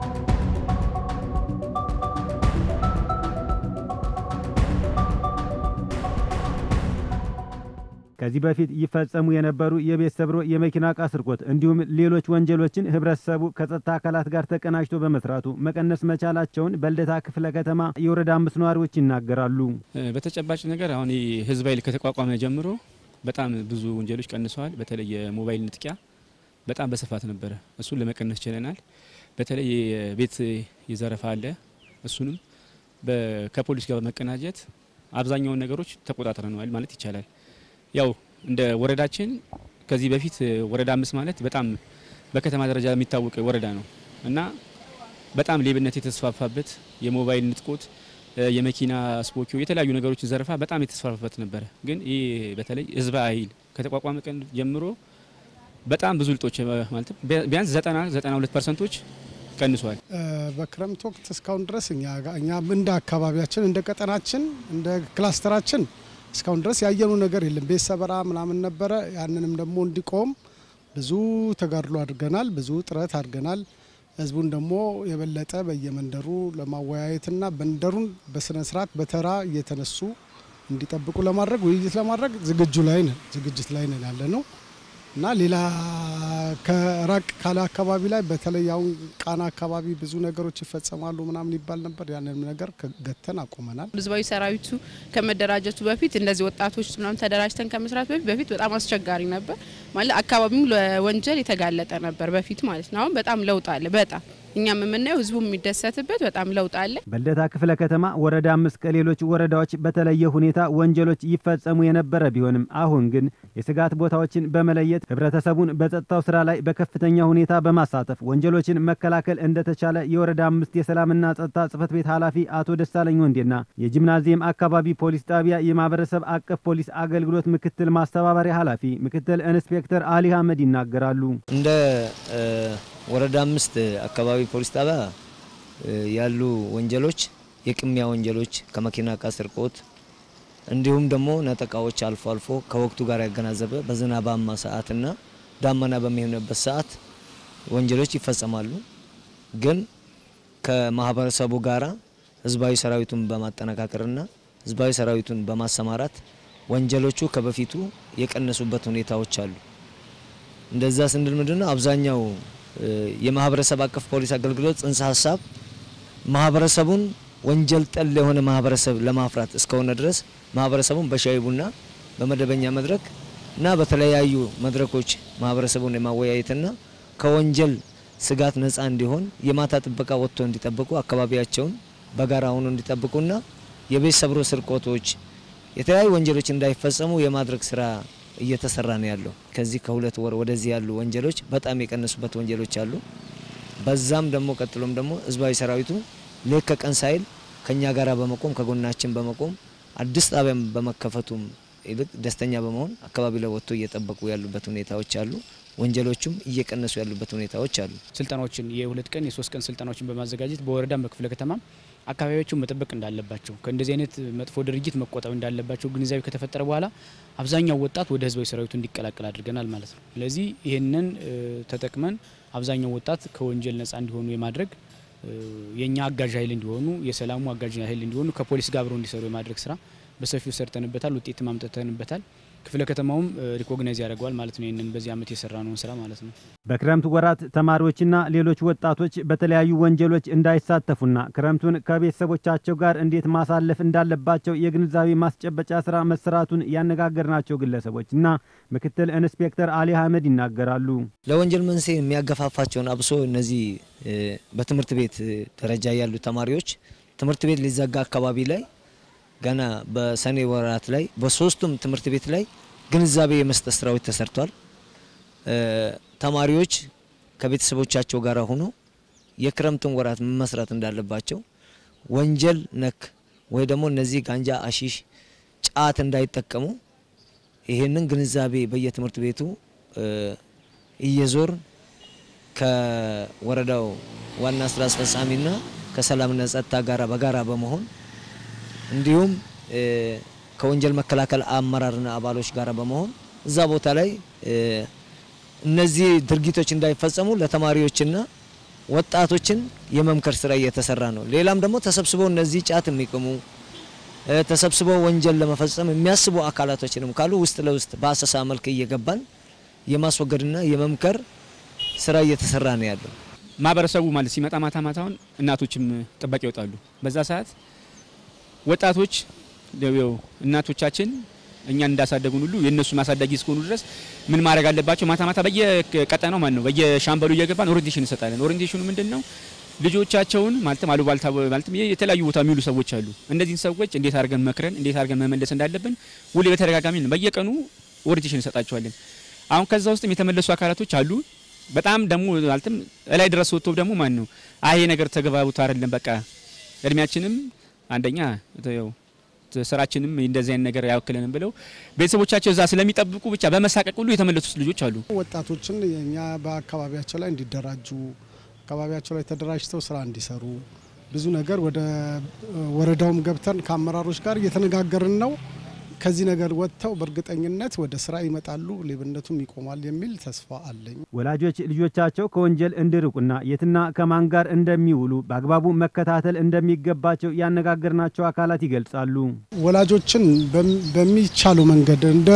ከዚህ በፊት ይፈጸሙ የነበሩ የቤት ሰብሮ፣ የመኪና ዕቃ ስርቆት እንዲሁም ሌሎች ወንጀሎችን ህብረተሰቡ ከጸጥታ አካላት ጋር ተቀናጅቶ በመስራቱ መቀነስ መቻላቸውን በልደታ ክፍለ ከተማ የወረዳ አምስት ነዋሪዎች ይናገራሉ። በተጨባጭ ነገር አሁን ህዝብ ኃይል ከተቋቋመ ጀምሮ በጣም ብዙ ወንጀሎች ቀንሰዋል። በተለይ የሞባይል ንጥቂያ በጣም በስፋት ነበረ። እሱን ለመቀነስ ችለናል። በተለይ የቤት የዘረፋ አለ። እሱንም ከፖሊስ ጋር በመቀናጀት አብዛኛውን ነገሮች ተቆጣጥረነዋል ማለት ይቻላል። ያው እንደ ወረዳችን ከዚህ በፊት ወረዳ አምስት ማለት በጣም በከተማ ደረጃ የሚታወቅ ወረዳ ነው እና በጣም ሌብነት የተስፋፋበት የሞባይል ንጥቆት፣ የመኪና ስፖኪዮ፣ የተለያዩ ነገሮች ዘረፋ በጣም የተስፋፋበት ነበረ። ግን ይህ በተለይ ህዝብ ኃይል ከተቋቋመ ቀን ጀምሮ በጣም ብዙ ልጦች ማለት ቢያንስ ዘጠና ዘጠና ሁለት ፐርሰንቶች ቀንሷል። በክረምት ወቅት እስካሁን ድረስ እኛ እኛ እንደ አካባቢያችን እንደ ቀጠናችን እንደ ክላስተራችን እስካሁን ድረስ ያየኑ ነገር የለም። ቤት ሰበራ ምናምን ነበረ። ያንንም ደግሞ እንዲቆም ብዙ ተጋድሎ አድርገናል፣ ብዙ ጥረት አድርገናል። ህዝቡን ደግሞ የበለጠ በየመንደሩ ለማወያየትና መንደሩን በስነ ስርዓት በተራ እየተነሱ እንዲጠብቁ ለማድረግ ውይይት ለማድረግ ዝግጁ ላይ ነን ዝግጅት ላይ ነን ያለ ነው እና ሌላ ከራቅ ካለ አካባቢ ላይ በተለይ አሁን ቃና አካባቢ ብዙ ነገሮች ይፈጸማሉ ምናምን ይባል ነበር። ያንንም ነገር ገተን አቁመናል። ህዝባዊ ሰራዊቱ ከመደራጀቱ በፊት እንደዚህ ወጣቶች ምናምን ተደራጅተን ከመስራት በፊት በፊት በጣም አስቸጋሪ ነበር ማለት አካባቢው ለወንጀል የተጋለጠ ነበር በፊት ማለት ነው። አሁን በጣም ለውጥ አለ። በጣም እኛም የምናየው ህዝቡ የሚደሰትበት በጣም ለውጥ አለ። በልደታ ክፍለ ከተማ ወረዳ አምስት ከሌሎች ወረዳዎች በተለየ ሁኔታ ወንጀሎች ይፈጸሙ የነበረ ቢሆንም አሁን ግን የስጋት ቦታዎችን በመለየት ህብረተሰቡን በጸጥታው ስራ ላይ በከፍተኛ ሁኔታ በማሳተፍ ወንጀሎችን መከላከል እንደተቻለ የወረዳ አምስት የሰላምና ጸጥታ ጽህፈት ቤት ኃላፊ አቶ ደሳለኝ ወንዴና የጂምናዚየም አካባቢ ፖሊስ ጣቢያ የማህበረሰብ አቀፍ ፖሊስ አገልግሎት ምክትል ማስተባበሪያ ኃላፊ ምክትል ኢንስፔክተር አሊ አህመድ ይናገራሉ። እንደ ወረዳ አምስት አካባቢ ፖሊስ ጣቢያ ያሉ ወንጀሎች የቅሚያ ወንጀሎች ከመኪና ዕቃ ስርቆት እንዲሁም ደግሞ ነጠቃዎች አልፎ አልፎ ከወቅቱ ጋር ያገናዘበ በዝናባማ ሰዓትና ዳመና በሚሆንበት ሰዓት ወንጀሎች ይፈጸማሉ። ግን ከማህበረሰቡ ጋራ ህዝባዊ ሰራዊቱን በማጠነካከርና ህዝባዊ ሰራዊቱን በማሰማራት ወንጀሎቹ ከበፊቱ የቀነሱበት ሁኔታዎች አሉ። እንደዛ ስንል ምንድነው አብዛኛው የማህበረሰብ አቀፍ ፖሊስ አገልግሎት ጽንሰ ሀሳብ ማህበረሰቡን ወንጀል ጠል የሆነ ማህበረሰብ ለማፍራት እስከሆነ ድረስ ማህበረሰቡን በሻይ ቡና በመደበኛ መድረክ እና በተለያዩ መድረኮች ማህበረሰቡን የማወያየትና ከወንጀል ስጋት ነፃ እንዲሆን የማታ ጥበቃ ወጥቶ እንዲጠብቁ አካባቢያቸውን በጋራ ሆኖ እንዲጠብቁና የቤት ሰብሮ ስርቆቶች፣ የተለያዩ ወንጀሎች እንዳይፈጸሙ የማድረግ ስራ እየተሰራ ነው ያለው። ከዚህ ከሁለት ወር ወደዚህ ያሉ ወንጀሎች በጣም የቀነሱበት ወንጀሎች አሉ። በዛም ደግሞ ቀጥሎም ደግሞ ህዝባዊ ሰራዊቱ ሌት ከቀን ሳይል ከኛ ጋራ በመቆም ከጎናችን በመቆም አዲስ ጣቢያም በመከፈቱም ይልቅ ደስተኛ በመሆን አካባቢ ላይ ወጥቶ እየጠበቁ ያሉበት ሁኔታዎች አሉ። ወንጀሎቹም እየቀነሱ ያሉበት ሁኔታዎች አሉ። ስልጠናዎችን የሁለት ቀን የሶስት ቀን ስልጠናዎችን በማዘጋጀት በወረዳም በክፍለ ከተማም አካባቢያቸውን መጠበቅ እንዳለባቸው ከእንደዚህ አይነት መጥፎ ድርጊት መቆጠብ እንዳለባቸው ግንዛቤ ከተፈጠረ በኋላ አብዛኛው ወጣት ወደ ህዝባዊ ሰራዊቱ እንዲቀላቀል አድርገናል ማለት ነው። ስለዚህ ይህንን ተጠቅመን አብዛኛው ወጣት ከወንጀል ነጻ እንዲሆኑ የማድረግ የእኛ አጋዥ ኃይል እንዲሆኑ የሰላሙ አጋዥ ኃይል እንዲሆኑ ከፖሊስ ጋር አብረው እንዲሰሩ የማድረግ ስራ በሰፊው ሰርተንበታል። ውጤት ማምጠተንበታል። ክፍለ ከተማውም ሪኮግናይዝ ያደርገዋል ማለት ነው። ይህንን በዚህ ዓመት የሰራነውን ስራ ማለት ነው። በክረምት ወራት ተማሪዎችና ሌሎች ወጣቶች በተለያዩ ወንጀሎች እንዳይሳተፉና ክረምቱን ከቤተሰቦቻቸው ጋር እንዴት ማሳለፍ እንዳለባቸው የግንዛቤ ማስጨበጫ ስራ መሰራቱን ያነጋገርናቸው ግለሰቦች እና ምክትል ኢንስፔክተር አሊ አህመድ ይናገራሉ። ለወንጀል መንስኤ የሚያገፋፋቸውን አብሶ እነዚህ በትምህርት ቤት ደረጃ ያሉ ተማሪዎች ትምህርት ቤት ሊዘጋ አካባቢ ላይ ገና በሰኔ ወራት ላይ በሶስቱም ትምህርት ቤት ላይ ግንዛቤ የመስጠት ስራዎች ተሰርቷል። ተማሪዎች ከቤተሰቦቻቸው ጋር ሆኖ የክረምትን ወራት መስራት እንዳለባቸው ወንጀል ነክ ወይ ደግሞ እነዚህ ጋንጃ፣ አሺሽ፣ ጫት እንዳይጠቀሙ ይህንን ግንዛቤ በየትምህርት ቤቱ እየዞር ከወረዳው ዋና ስራ አስፈጻሚና ከሰላምና ጸጥታ ጋራ በጋራ በመሆን እንዲሁም ከወንጀል መከላከል አመራርና አባሎች ጋር በመሆን እዛ ቦታ ላይ እነዚህ ድርጊቶች እንዳይፈጸሙ ለተማሪዎችና ወጣቶችን የመምከር ስራ እየተሰራ ነው። ሌላም ደግሞ ተሰብስበው እነዚህ ጫት የሚቅሙ ተሰብስበው ወንጀል ለመፈጸም የሚያስቡ አካላቶችንም ካሉ ውስጥ ለውስጥ በአሰሳ መልክ እየገባን የማስወገድና የመምከር ስራ እየተሰራ ነው ያለው። ማህበረሰቡ ማለት ሲመጣ ማታ ማታውን እናቶችም ጥበቃ ይወጣሉ። በዛ ሰዓት ወጣቶች ያው እናቶቻችን እኛን እንዳሳደጉን ሁሉ የእነሱ ማሳዳጊ እስከሆኑ ድረስ ምን ማድረግ አለባቸው? ማታ ማታ በየቀጠናው ማለት ነው በየሻምበሉ እየገባን ኦሪንቴሽን እንሰጣለን። ኦሪንቴሽኑ ምንድን ነው? ልጆቻቸውን ማለትም አሉባልታ ማለትም የተለያዩ ቦታ የሚውሉ ሰዎች አሉ። እነዚህን ሰዎች እንዴት አድርገን መክረን እንዴት አድርገን መመለስ እንዳለብን ሁሌ በተደጋጋሚ ነው በየቀኑ ኦሪንቴሽን እንሰጣቸዋለን። አሁን ከዛ ውስጥም የተመለሱ አካላቶች አሉ። በጣም ደግሞ ማለትም እላይ ድረስ ወጥቶ ደግሞ ማን ነው አይ ነገር ተገባቡት አይደለም በቃ እድሜያችንም አንደኛ ያው ስራችንም እንደዚህ አይነት ነገር አያወክለንም ብለው ቤተሰቦቻቸው እዛ ስለሚጠብቁ ብቻ በመሳቀቅ ሁሉ የተመለሱት ልጆች አሉ። ወጣቶችን እኛ በአካባቢያቸው ላይ እንዲደራጁ አካባቢያቸው ላይ ተደራጅተው ስራ እንዲሰሩ ብዙ ነገር ወደ ወረዳውም ገብተን ከአመራሮች ጋር እየተነጋገርን ነው። ከዚህ ነገር ወጥተው በእርግጠኝነት ወደ ስራ ይመጣሉ፣ ሌብነቱም ይቆማል የሚል ተስፋ አለኝ። ወላጆች ልጆቻቸው ከወንጀል እንዲርቁና የትና ከማን ጋር እንደሚውሉ በአግባቡ መከታተል እንደሚገባቸው ያነጋገርናቸው አካላት ይገልጻሉ። ወላጆችን በሚቻለው መንገድ እንደ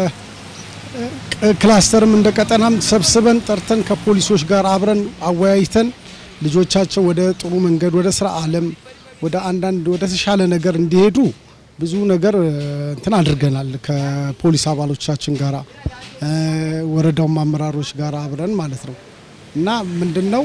ክላስተርም እንደ ቀጠናም ሰብስበን ጠርተን ከፖሊሶች ጋር አብረን አወያይተን ልጆቻቸው ወደ ጥሩ መንገድ ወደ ስራ ዓለም ወደ አንዳንድ ወደ ተሻለ ነገር እንዲሄዱ ብዙ ነገር እንትን አድርገናል። ከፖሊስ አባሎቻችን ጋራ ወረዳውም አመራሮች ጋር አብረን ማለት ነው እና ምንድነው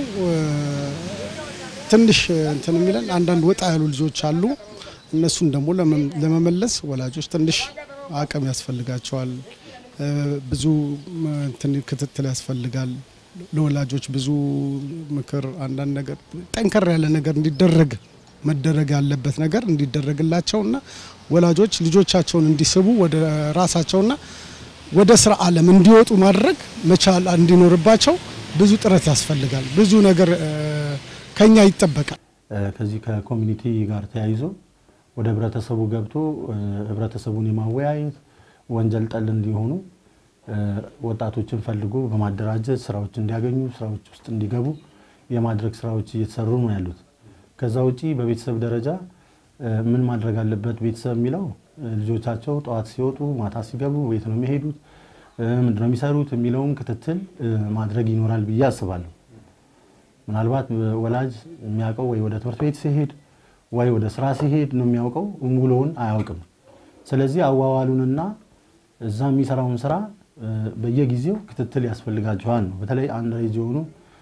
ትንሽ እንትን የሚለን አንዳንድ ወጣ ያሉ ልጆች አሉ። እነሱን ደግሞ ለመመለስ ወላጆች ትንሽ አቅም ያስፈልጋቸዋል። ብዙ እንትን ክትትል ያስፈልጋል። ለወላጆች ብዙ ምክር፣ አንዳንድ ነገር ጠንከር ያለ ነገር እንዲደረግ መደረግ ያለበት ነገር እንዲደረግላቸውና ወላጆች ልጆቻቸውን እንዲስቡ ወደ ራሳቸውና ወደ ስራ ዓለም እንዲወጡ ማድረግ መቻል እንዲኖርባቸው ብዙ ጥረት ያስፈልጋል። ብዙ ነገር ከኛ ይጠበቃል። ከዚህ ከኮሚኒቲ ጋር ተያይዞ ወደ ህብረተሰቡ ገብቶ ህብረተሰቡን የማወያየት ወንጀል ጠል እንዲሆኑ ወጣቶችን ፈልጎ በማደራጀት ስራዎች እንዲያገኙ ስራዎች ውስጥ እንዲገቡ የማድረግ ስራዎች እየተሰሩ ነው ያሉት። ከዛ ውጪ በቤተሰብ ደረጃ ምን ማድረግ አለበት ቤተሰብ የሚለው ልጆቻቸው ጠዋት ሲወጡ ማታ ሲገቡ ቤት ነው የሚሄዱት፣ ምንድን ነው የሚሰሩት የሚለውን ክትትል ማድረግ ይኖራል ብዬ አስባለሁ። ምናልባት ወላጅ የሚያውቀው ወይ ወደ ትምህርት ቤት ሲሄድ ወይ ወደ ስራ ሲሄድ ነው የሚያውቀው፣ ውሎውን አያውቅም። ስለዚህ አዋዋሉንና እዛ የሚሰራውን ስራ በየጊዜው ክትትል ያስፈልጋቸዋል ነው። በተለይ አንድ ሬጅ የሆኑ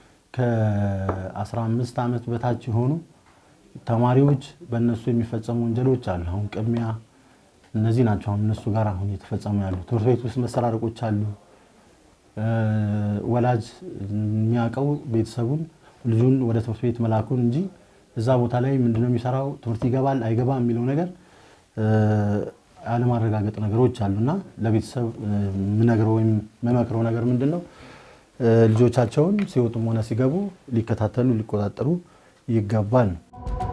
ከ15 ዓመት በታች የሆኑ ተማሪዎች በእነሱ የሚፈጸሙ ወንጀሎች አሉ። አሁን ቅሚያ፣ እነዚህ ናቸው አሁን እነሱ ጋር አሁን እየተፈጸሙ ያሉ። ትምህርት ቤት ውስጥ መሰራረቆች አሉ። ወላጅ የሚያውቀው ቤተሰቡን ልጁን ወደ ትምህርት ቤት መላኩን እንጂ እዛ ቦታ ላይ ምንድነው የሚሰራው ትምህርት ይገባል አይገባም የሚለው ነገር አለማረጋገጥ ነገሮች አሉና ለቤተሰብ የምነግረው ወይም መመክረው ነገር ምንድን ነው ልጆቻቸውን ሲወጡም ሆነ ሲገቡ ሊከታተሉ ሊቆጣጠሩ ይገባል ነው።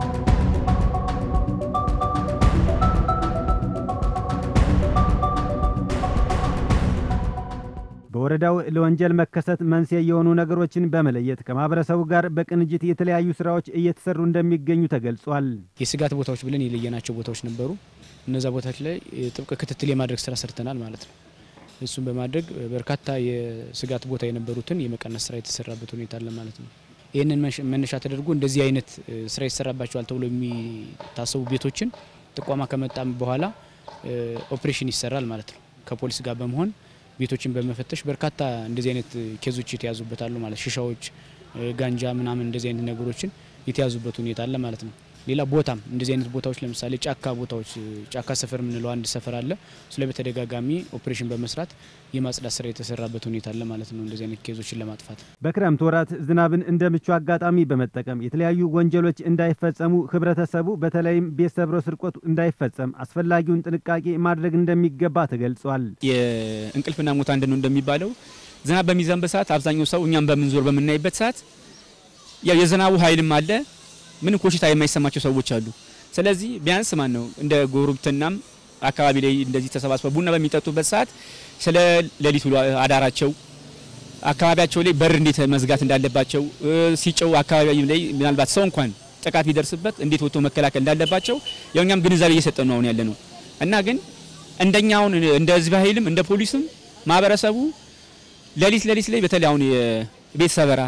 በወረዳው ለወንጀል መከሰት መንስኤ የሆኑ ነገሮችን በመለየት ከማህበረሰቡ ጋር በቅንጅት የተለያዩ ስራዎች እየተሰሩ እንደሚገኙ ተገልጿል። የስጋት ቦታዎች ብለን የለየናቸው ቦታዎች ነበሩ። እነዛ ቦታዎች ላይ ጥብቅ ክትትል የማድረግ ስራ ሰርተናል ማለት ነው። እሱን በማድረግ በርካታ የስጋት ቦታ የነበሩትን የመቀነስ ስራ የተሰራበት ሁኔታ አለ ማለት ነው። ይህንን መነሻ ተደርጎ እንደዚህ አይነት ስራ ይሰራባቸዋል ተብሎ የሚታሰቡ ቤቶችን ጥቋማ ከመጣም በኋላ ኦፕሬሽን ይሰራል ማለት ነው። ከፖሊስ ጋር በመሆን ቤቶችን በመፈተሽ በርካታ እንደዚህ አይነት ኬዞች የተያዙበት አሉ ማለት ሽሻዎች፣ ጋንጃ ምናምን እንደዚህ አይነት ነገሮችን የተያዙበት ሁኔታ አለ ማለት ነው። ሌላ ቦታም እንደዚህ አይነት ቦታዎች ለምሳሌ ጫካ ቦታዎች ጫካ ሰፈር የምንለው አንድ ሰፈር አለ። እሱ ላይ በተደጋጋሚ ኦፕሬሽን በመስራት የማጽዳት ስራ የተሰራበት ሁኔታ አለ ማለት ነው። እንደዚህ አይነት ኬዞችን ለማጥፋት በክረምት ወራት ዝናብን እንደ ምቹ አጋጣሚ በመጠቀም የተለያዩ ወንጀሎች እንዳይፈጸሙ ህብረተሰቡ በተለይም ቤት ሰብሮ ስርቆት እንዳይፈጸም አስፈላጊውን ጥንቃቄ ማድረግ እንደሚገባ ተገልጿል። የእንቅልፍና ሞት አንድ ነው እንደሚባለው ዝናብ በሚዘንብ ሰዓት አብዛኛው ሰው እኛም በምንዞር በምናይበት ሰዓት ያው የዝናቡ ኃይልም አለ ምንም ኮሽታ የማይሰማቸው ሰዎች አሉ። ስለዚህ ቢያንስ ማን ነው እንደ ጎረቤትናም አካባቢ ላይ እንደዚህ ተሰባስበው ቡና በሚጠጡበት ሰዓት ስለ ሌሊት ውሎ አዳራቸው አካባቢያቸው ላይ በር እንዴት መዝጋት እንዳለባቸው ሲጨው አካባቢ ላይ ምናልባት ሰው እንኳን ጥቃት ቢደርስበት እንዴት ወጥቶ መከላከል እንዳለባቸው ያው እኛም ግንዛቤ እየሰጠን ነው አሁን ያለ ነው እና ግን እንደኛ አሁን እንደ ህዝብ ኃይልም እንደ ፖሊስም ማህበረሰቡ ሌሊት ሌሊት ላይ በተለይ አሁን የቤት ሰበራ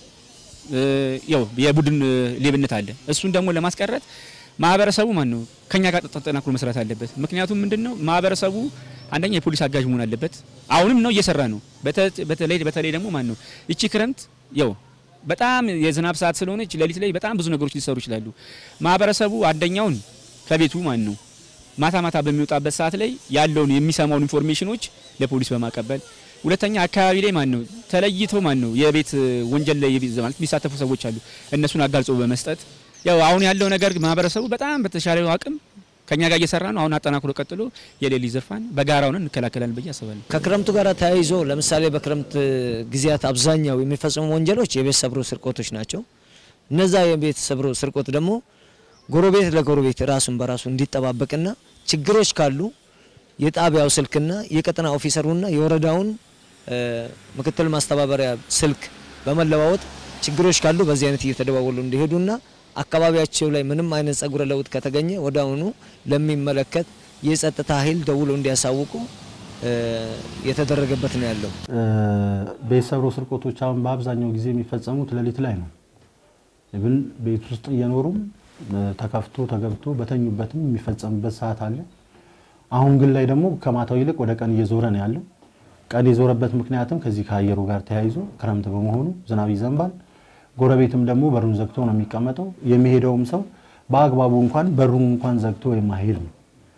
ያው የቡድን ሌብነት አለ። እሱን ደግሞ ለማስቀረት ማህበረሰቡ ማን ነው ከኛ ጋር ተጠናክሮ መስራት አለበት። ምክንያቱም ምንድነው ማህበረሰቡ አንደኛ የፖሊስ አጋዥ መሆን አለበት። አሁንም ነው እየሰራ ነው። በተለይ በተለይ ደግሞ ማን ነው እቺ ክረምት ያው በጣም የዝናብ ሰዓት ስለሆነች ሌሊት ላይ በጣም ብዙ ነገሮች ሊሰሩ ይችላሉ። ማህበረሰቡ አንደኛውን ከቤቱ ማን ነው ማታ ማታ በሚወጣበት ሰዓት ላይ ያለውን የሚሰማውን ኢንፎርሜሽኖች ለፖሊስ በማቀበል ሁለተኛ አካባቢ ላይ ማን ነው ተለይቶ ማን ነው የቤት ወንጀል ላይ ማለት የሚሳተፉ ሰዎች አሉ። እነሱን አጋልጾ በመስጠት ያው አሁን ያለው ነገር ማህበረሰቡ በጣም በተሻለ አቅም ከኛ ጋር እየሰራ ነው። አሁን አጠናክሮ ቀጥሎ የሌሊት ዝርፋን በጋራ ሆነን እንከላከላለን ብዬ አስባለሁ። ከክረምቱ ጋር ተያይዞ ለምሳሌ በክረምት ጊዜያት አብዛኛው የሚፈጸሙ ወንጀሎች የቤት ሰብሮ ስርቆቶች ናቸው። እነዛ የቤት ሰብሮ ስርቆት ደግሞ ጎረቤት ለጎረቤት ራሱን በራሱ እንዲጠባበቅና ችግሮች ካሉ የጣቢያው ስልክና የቀጠና ኦፊሰሩና የወረዳውን ምክትል ማስተባበሪያ ስልክ በመለዋወጥ ችግሮች ካሉ በዚህ አይነት እየተደዋወሉ እንዲሄዱና አካባቢያቸው ላይ ምንም አይነት ጸጉረ ለውጥ ከተገኘ ወዲያውኑ ለሚመለከት የጸጥታ ኃይል ደውሎ እንዲያሳውቁ የተደረገበት ነው ያለው። ቤት ሰብሮ ስርቆቶች አሁን በአብዛኛው ጊዜ የሚፈጸሙት ሌሊት ላይ ነው። ብን ቤት ውስጥ እየኖሩም ተከፍቶ ተገብቶ በተኙበትም የሚፈጸምበት ሰዓት አለ። አሁን ግን ላይ ደግሞ ከማታው ይልቅ ወደ ቀን እየዞረ ነው ያለው። ቀን የዞረበት ምክንያትም ከዚህ ከአየሩ ጋር ተያይዞ ክረምት በመሆኑ ዝናብ ይዘንባል። ጎረቤትም ደግሞ በሩን ዘግቶ ነው የሚቀመጠው። የሚሄደውም ሰው በአግባቡ እንኳን በሩን እንኳን ዘግቶ የማሄድ ነው።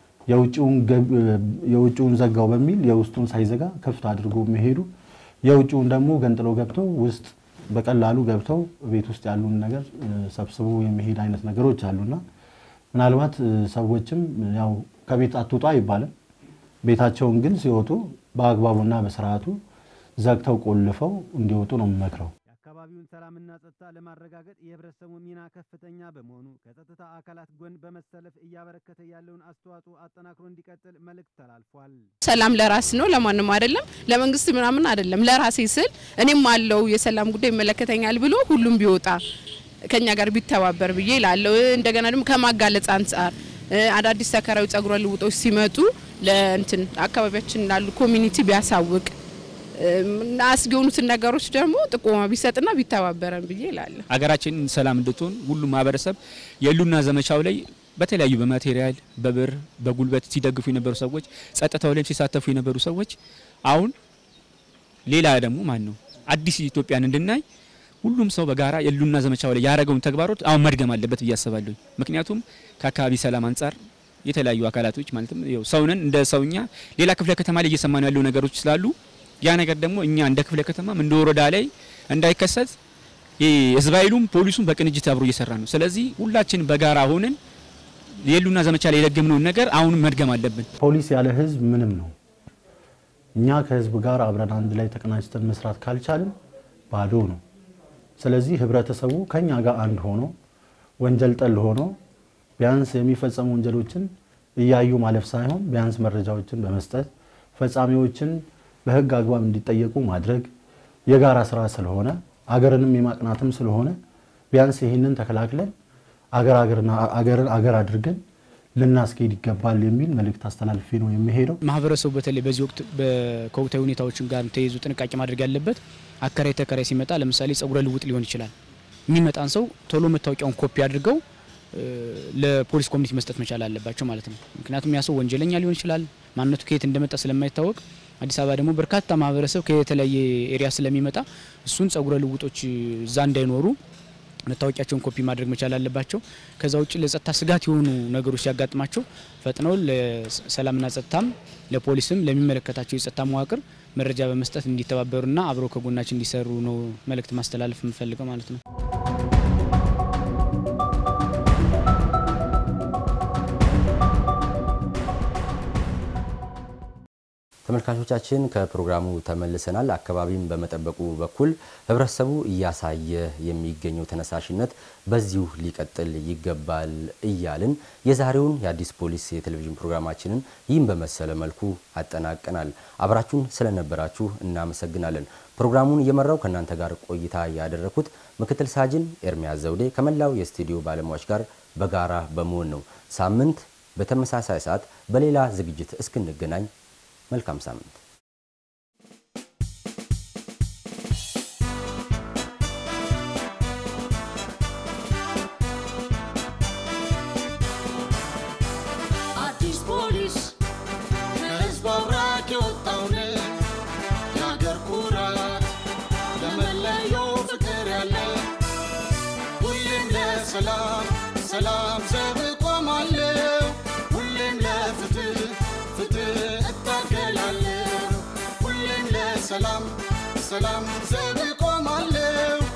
የውጭውን ዘጋው በሚል የውስጡን ሳይዘጋ ክፍት አድርጎ የሚሄዱ የውጭውን ደግሞ ገንጥለው ገብተው ውስጥ በቀላሉ ገብተው ቤት ውስጥ ያሉን ነገር ሰብስቦ የሚሄድ አይነት ነገሮች አሉና ምናልባት ሰዎችም ያው ከቤት አትውጡ አይባልም። ቤታቸውን ግን ሲወጡ በአግባቡና በስርዓቱ ዘግተው ቆልፈው እንዲወጡ ነው የምመክረው። የአካባቢውን ሰላምና ጸጥታ ለማረጋገጥ የህብረተሰቡ ሚና ከፍተኛ በመሆኑ ከጸጥታ አካላት ጎን በመሰለፍ እያበረከተ ያለውን አስተዋጽኦ አጠናክሮ እንዲቀጥል መልእክት ተላልፏል። ሰላም ለራስ ነው፣ ለማንም አይደለም፣ ለመንግስት ምናምን አይደለም። ለራሴ ስል እኔም አለው የሰላም ጉዳይ ይመለከተኛል ብሎ ሁሉም ቢወጣ ከኛ ጋር ቢተባበር ብዬ ላለው እንደገና ደግሞ ከማጋለጽ አንጻር አዳዲስ ተከራዊ ጸጉረ ልውጦች ሲመጡ ለእንትን አካባቢያችን ላሉ ኮሚኒቲ ቢያሳውቅ አስጊ የሆኑትን ነገሮች ደግሞ ጥቆማ ቢሰጥና ቢተባበረን ብዬ እላለሁ። ሀገራችን ሰላም እንድትሆን ሁሉም ማህበረሰብ የሉና ዘመቻው ላይ በተለያዩ በማቴሪያል በብር በጉልበት ሲደግፉ የነበሩ ሰዎች፣ ጸጥታው ላይም ሲሳተፉ የነበሩ ሰዎች አሁን ሌላ ደግሞ ማን ነው አዲስ ኢትዮጵያን እንድናይ ሁሉም ሰው በጋራ የሉና ዘመቻው ላይ ያደረገውን ተግባሮት አሁን መድገም አለበት ብዬ አስባለሁ። ምክንያቱም ከአካባቢ ሰላም አንጻር የተለያዩ አካላቶች ማለትም ያው ሰውነን እንደ ሰውኛ ሌላ ክፍለ ከተማ ላይ እየሰማን ያሉ ነገሮች ስላሉ ያ ነገር ደግሞ እኛ እንደ ክፍለ ከተማም እንደ ወረዳ ላይ እንዳይከሰት ህዝብ ኃይሉም ፖሊሱም በቅንጅት አብሮ እየሰራ ነው። ስለዚህ ሁላችን በጋራ ሆነን የሉና ዘመቻ ላይ የደገምነውን ነገር አሁንም መድገም አለብን። ፖሊስ ያለ ህዝብ ምንም ነው። እኛ ከህዝብ ጋር አብረን አንድ ላይ ተቀናጅተን መስራት ካልቻልን ባዶ ነው። ስለዚህ ህብረተሰቡ ከኛ ጋር አንድ ሆኖ ወንጀል ጠል ሆኖ ቢያንስ የሚፈጸሙ ወንጀሎችን እያዩ ማለፍ ሳይሆን ቢያንስ መረጃዎችን በመስጠት ፈጻሚዎችን በህግ አግባብ እንዲጠየቁ ማድረግ የጋራ ስራ ስለሆነ አገርንም የማቅናትም ስለሆነ ቢያንስ ይህንን ተከላክለን አገር አገርን አገር አድርገን ልናስኬድ ይገባል የሚል መልእክት አስተላልፌ ነው የሚሄደው። ማህበረሰቡ በተለይ በዚህ ወቅት ከወቅታዊ ሁኔታዎችን ጋር ተይዞ ጥንቃቄ ማድረግ ያለበት አከራይ ተከራይ ሲመጣ ለምሳሌ ጸጉረ ልውጥ ሊሆን ይችላል። የሚመጣን ሰው ቶሎ መታወቂያውን ኮፒ አድርገው ለፖሊስ ኮሚኒቲ መስጠት መቻል አለባቸው ማለት ነው። ምክንያቱም ያ ሰው ወንጀለኛ ሊሆን ይችላል። ማንነቱ ከየት እንደመጣ ስለማይታወቅ አዲስ አበባ ደግሞ በርካታ ማህበረሰብ ከተለያየ ኤሪያ ስለሚመጣ እሱን ጸጉረ ልውጦች እዛ እንዳይኖሩ መታወቂያቸውን ኮፒ ማድረግ መቻል አለባቸው። ከዛ ውጭ ለጸጥታ ስጋት የሆኑ ነገሮች ሲያጋጥማቸው ፈጥነው ለሰላምና ጸጥታም ለፖሊስም ለሚመለከታቸው የጸጥታ መዋቅር መረጃ በመስጠት እንዲተባበሩና አብረው ከጎናችን እንዲሰሩ ነው መልእክት ማስተላለፍ የምፈልገው ማለት ነው። ተመልካቾቻችን ከፕሮግራሙ ተመልሰናል። አካባቢን በመጠበቁ በኩል ህብረተሰቡ እያሳየ የሚገኘው ተነሳሽነት በዚሁ ሊቀጥል ይገባል እያልን የዛሬውን የአዲስ ፖሊስ የቴሌቪዥን ፕሮግራማችንን ይህን በመሰለ መልኩ አጠናቀናል። አብራችሁን ስለነበራችሁ እናመሰግናለን። ፕሮግራሙን እየመራው ከእናንተ ጋር ቆይታ ያደረኩት ምክትል ሳጅን ኤርሚያስ ዘውዴ ከመላው የስቱዲዮ ባለሙያዎች ጋር በጋራ በመሆን ነው። ሳምንት በተመሳሳይ ሰዓት በሌላ ዝግጅት እስክንገናኝ መልካም ሳምንት። አዲስ ፖሊስ ከህዝብ አብራክ የወጣውን የአገር ኩራት ለመለየው ፍቅር ያለ ሁሌም ለሰላም ሰላም ዘብ እቆማለሁ ሁሌም ለፍትህ ፍትህ እታገላለሁ ሁሌም ለሰላም ሰላም ዘብ እቆማለሁ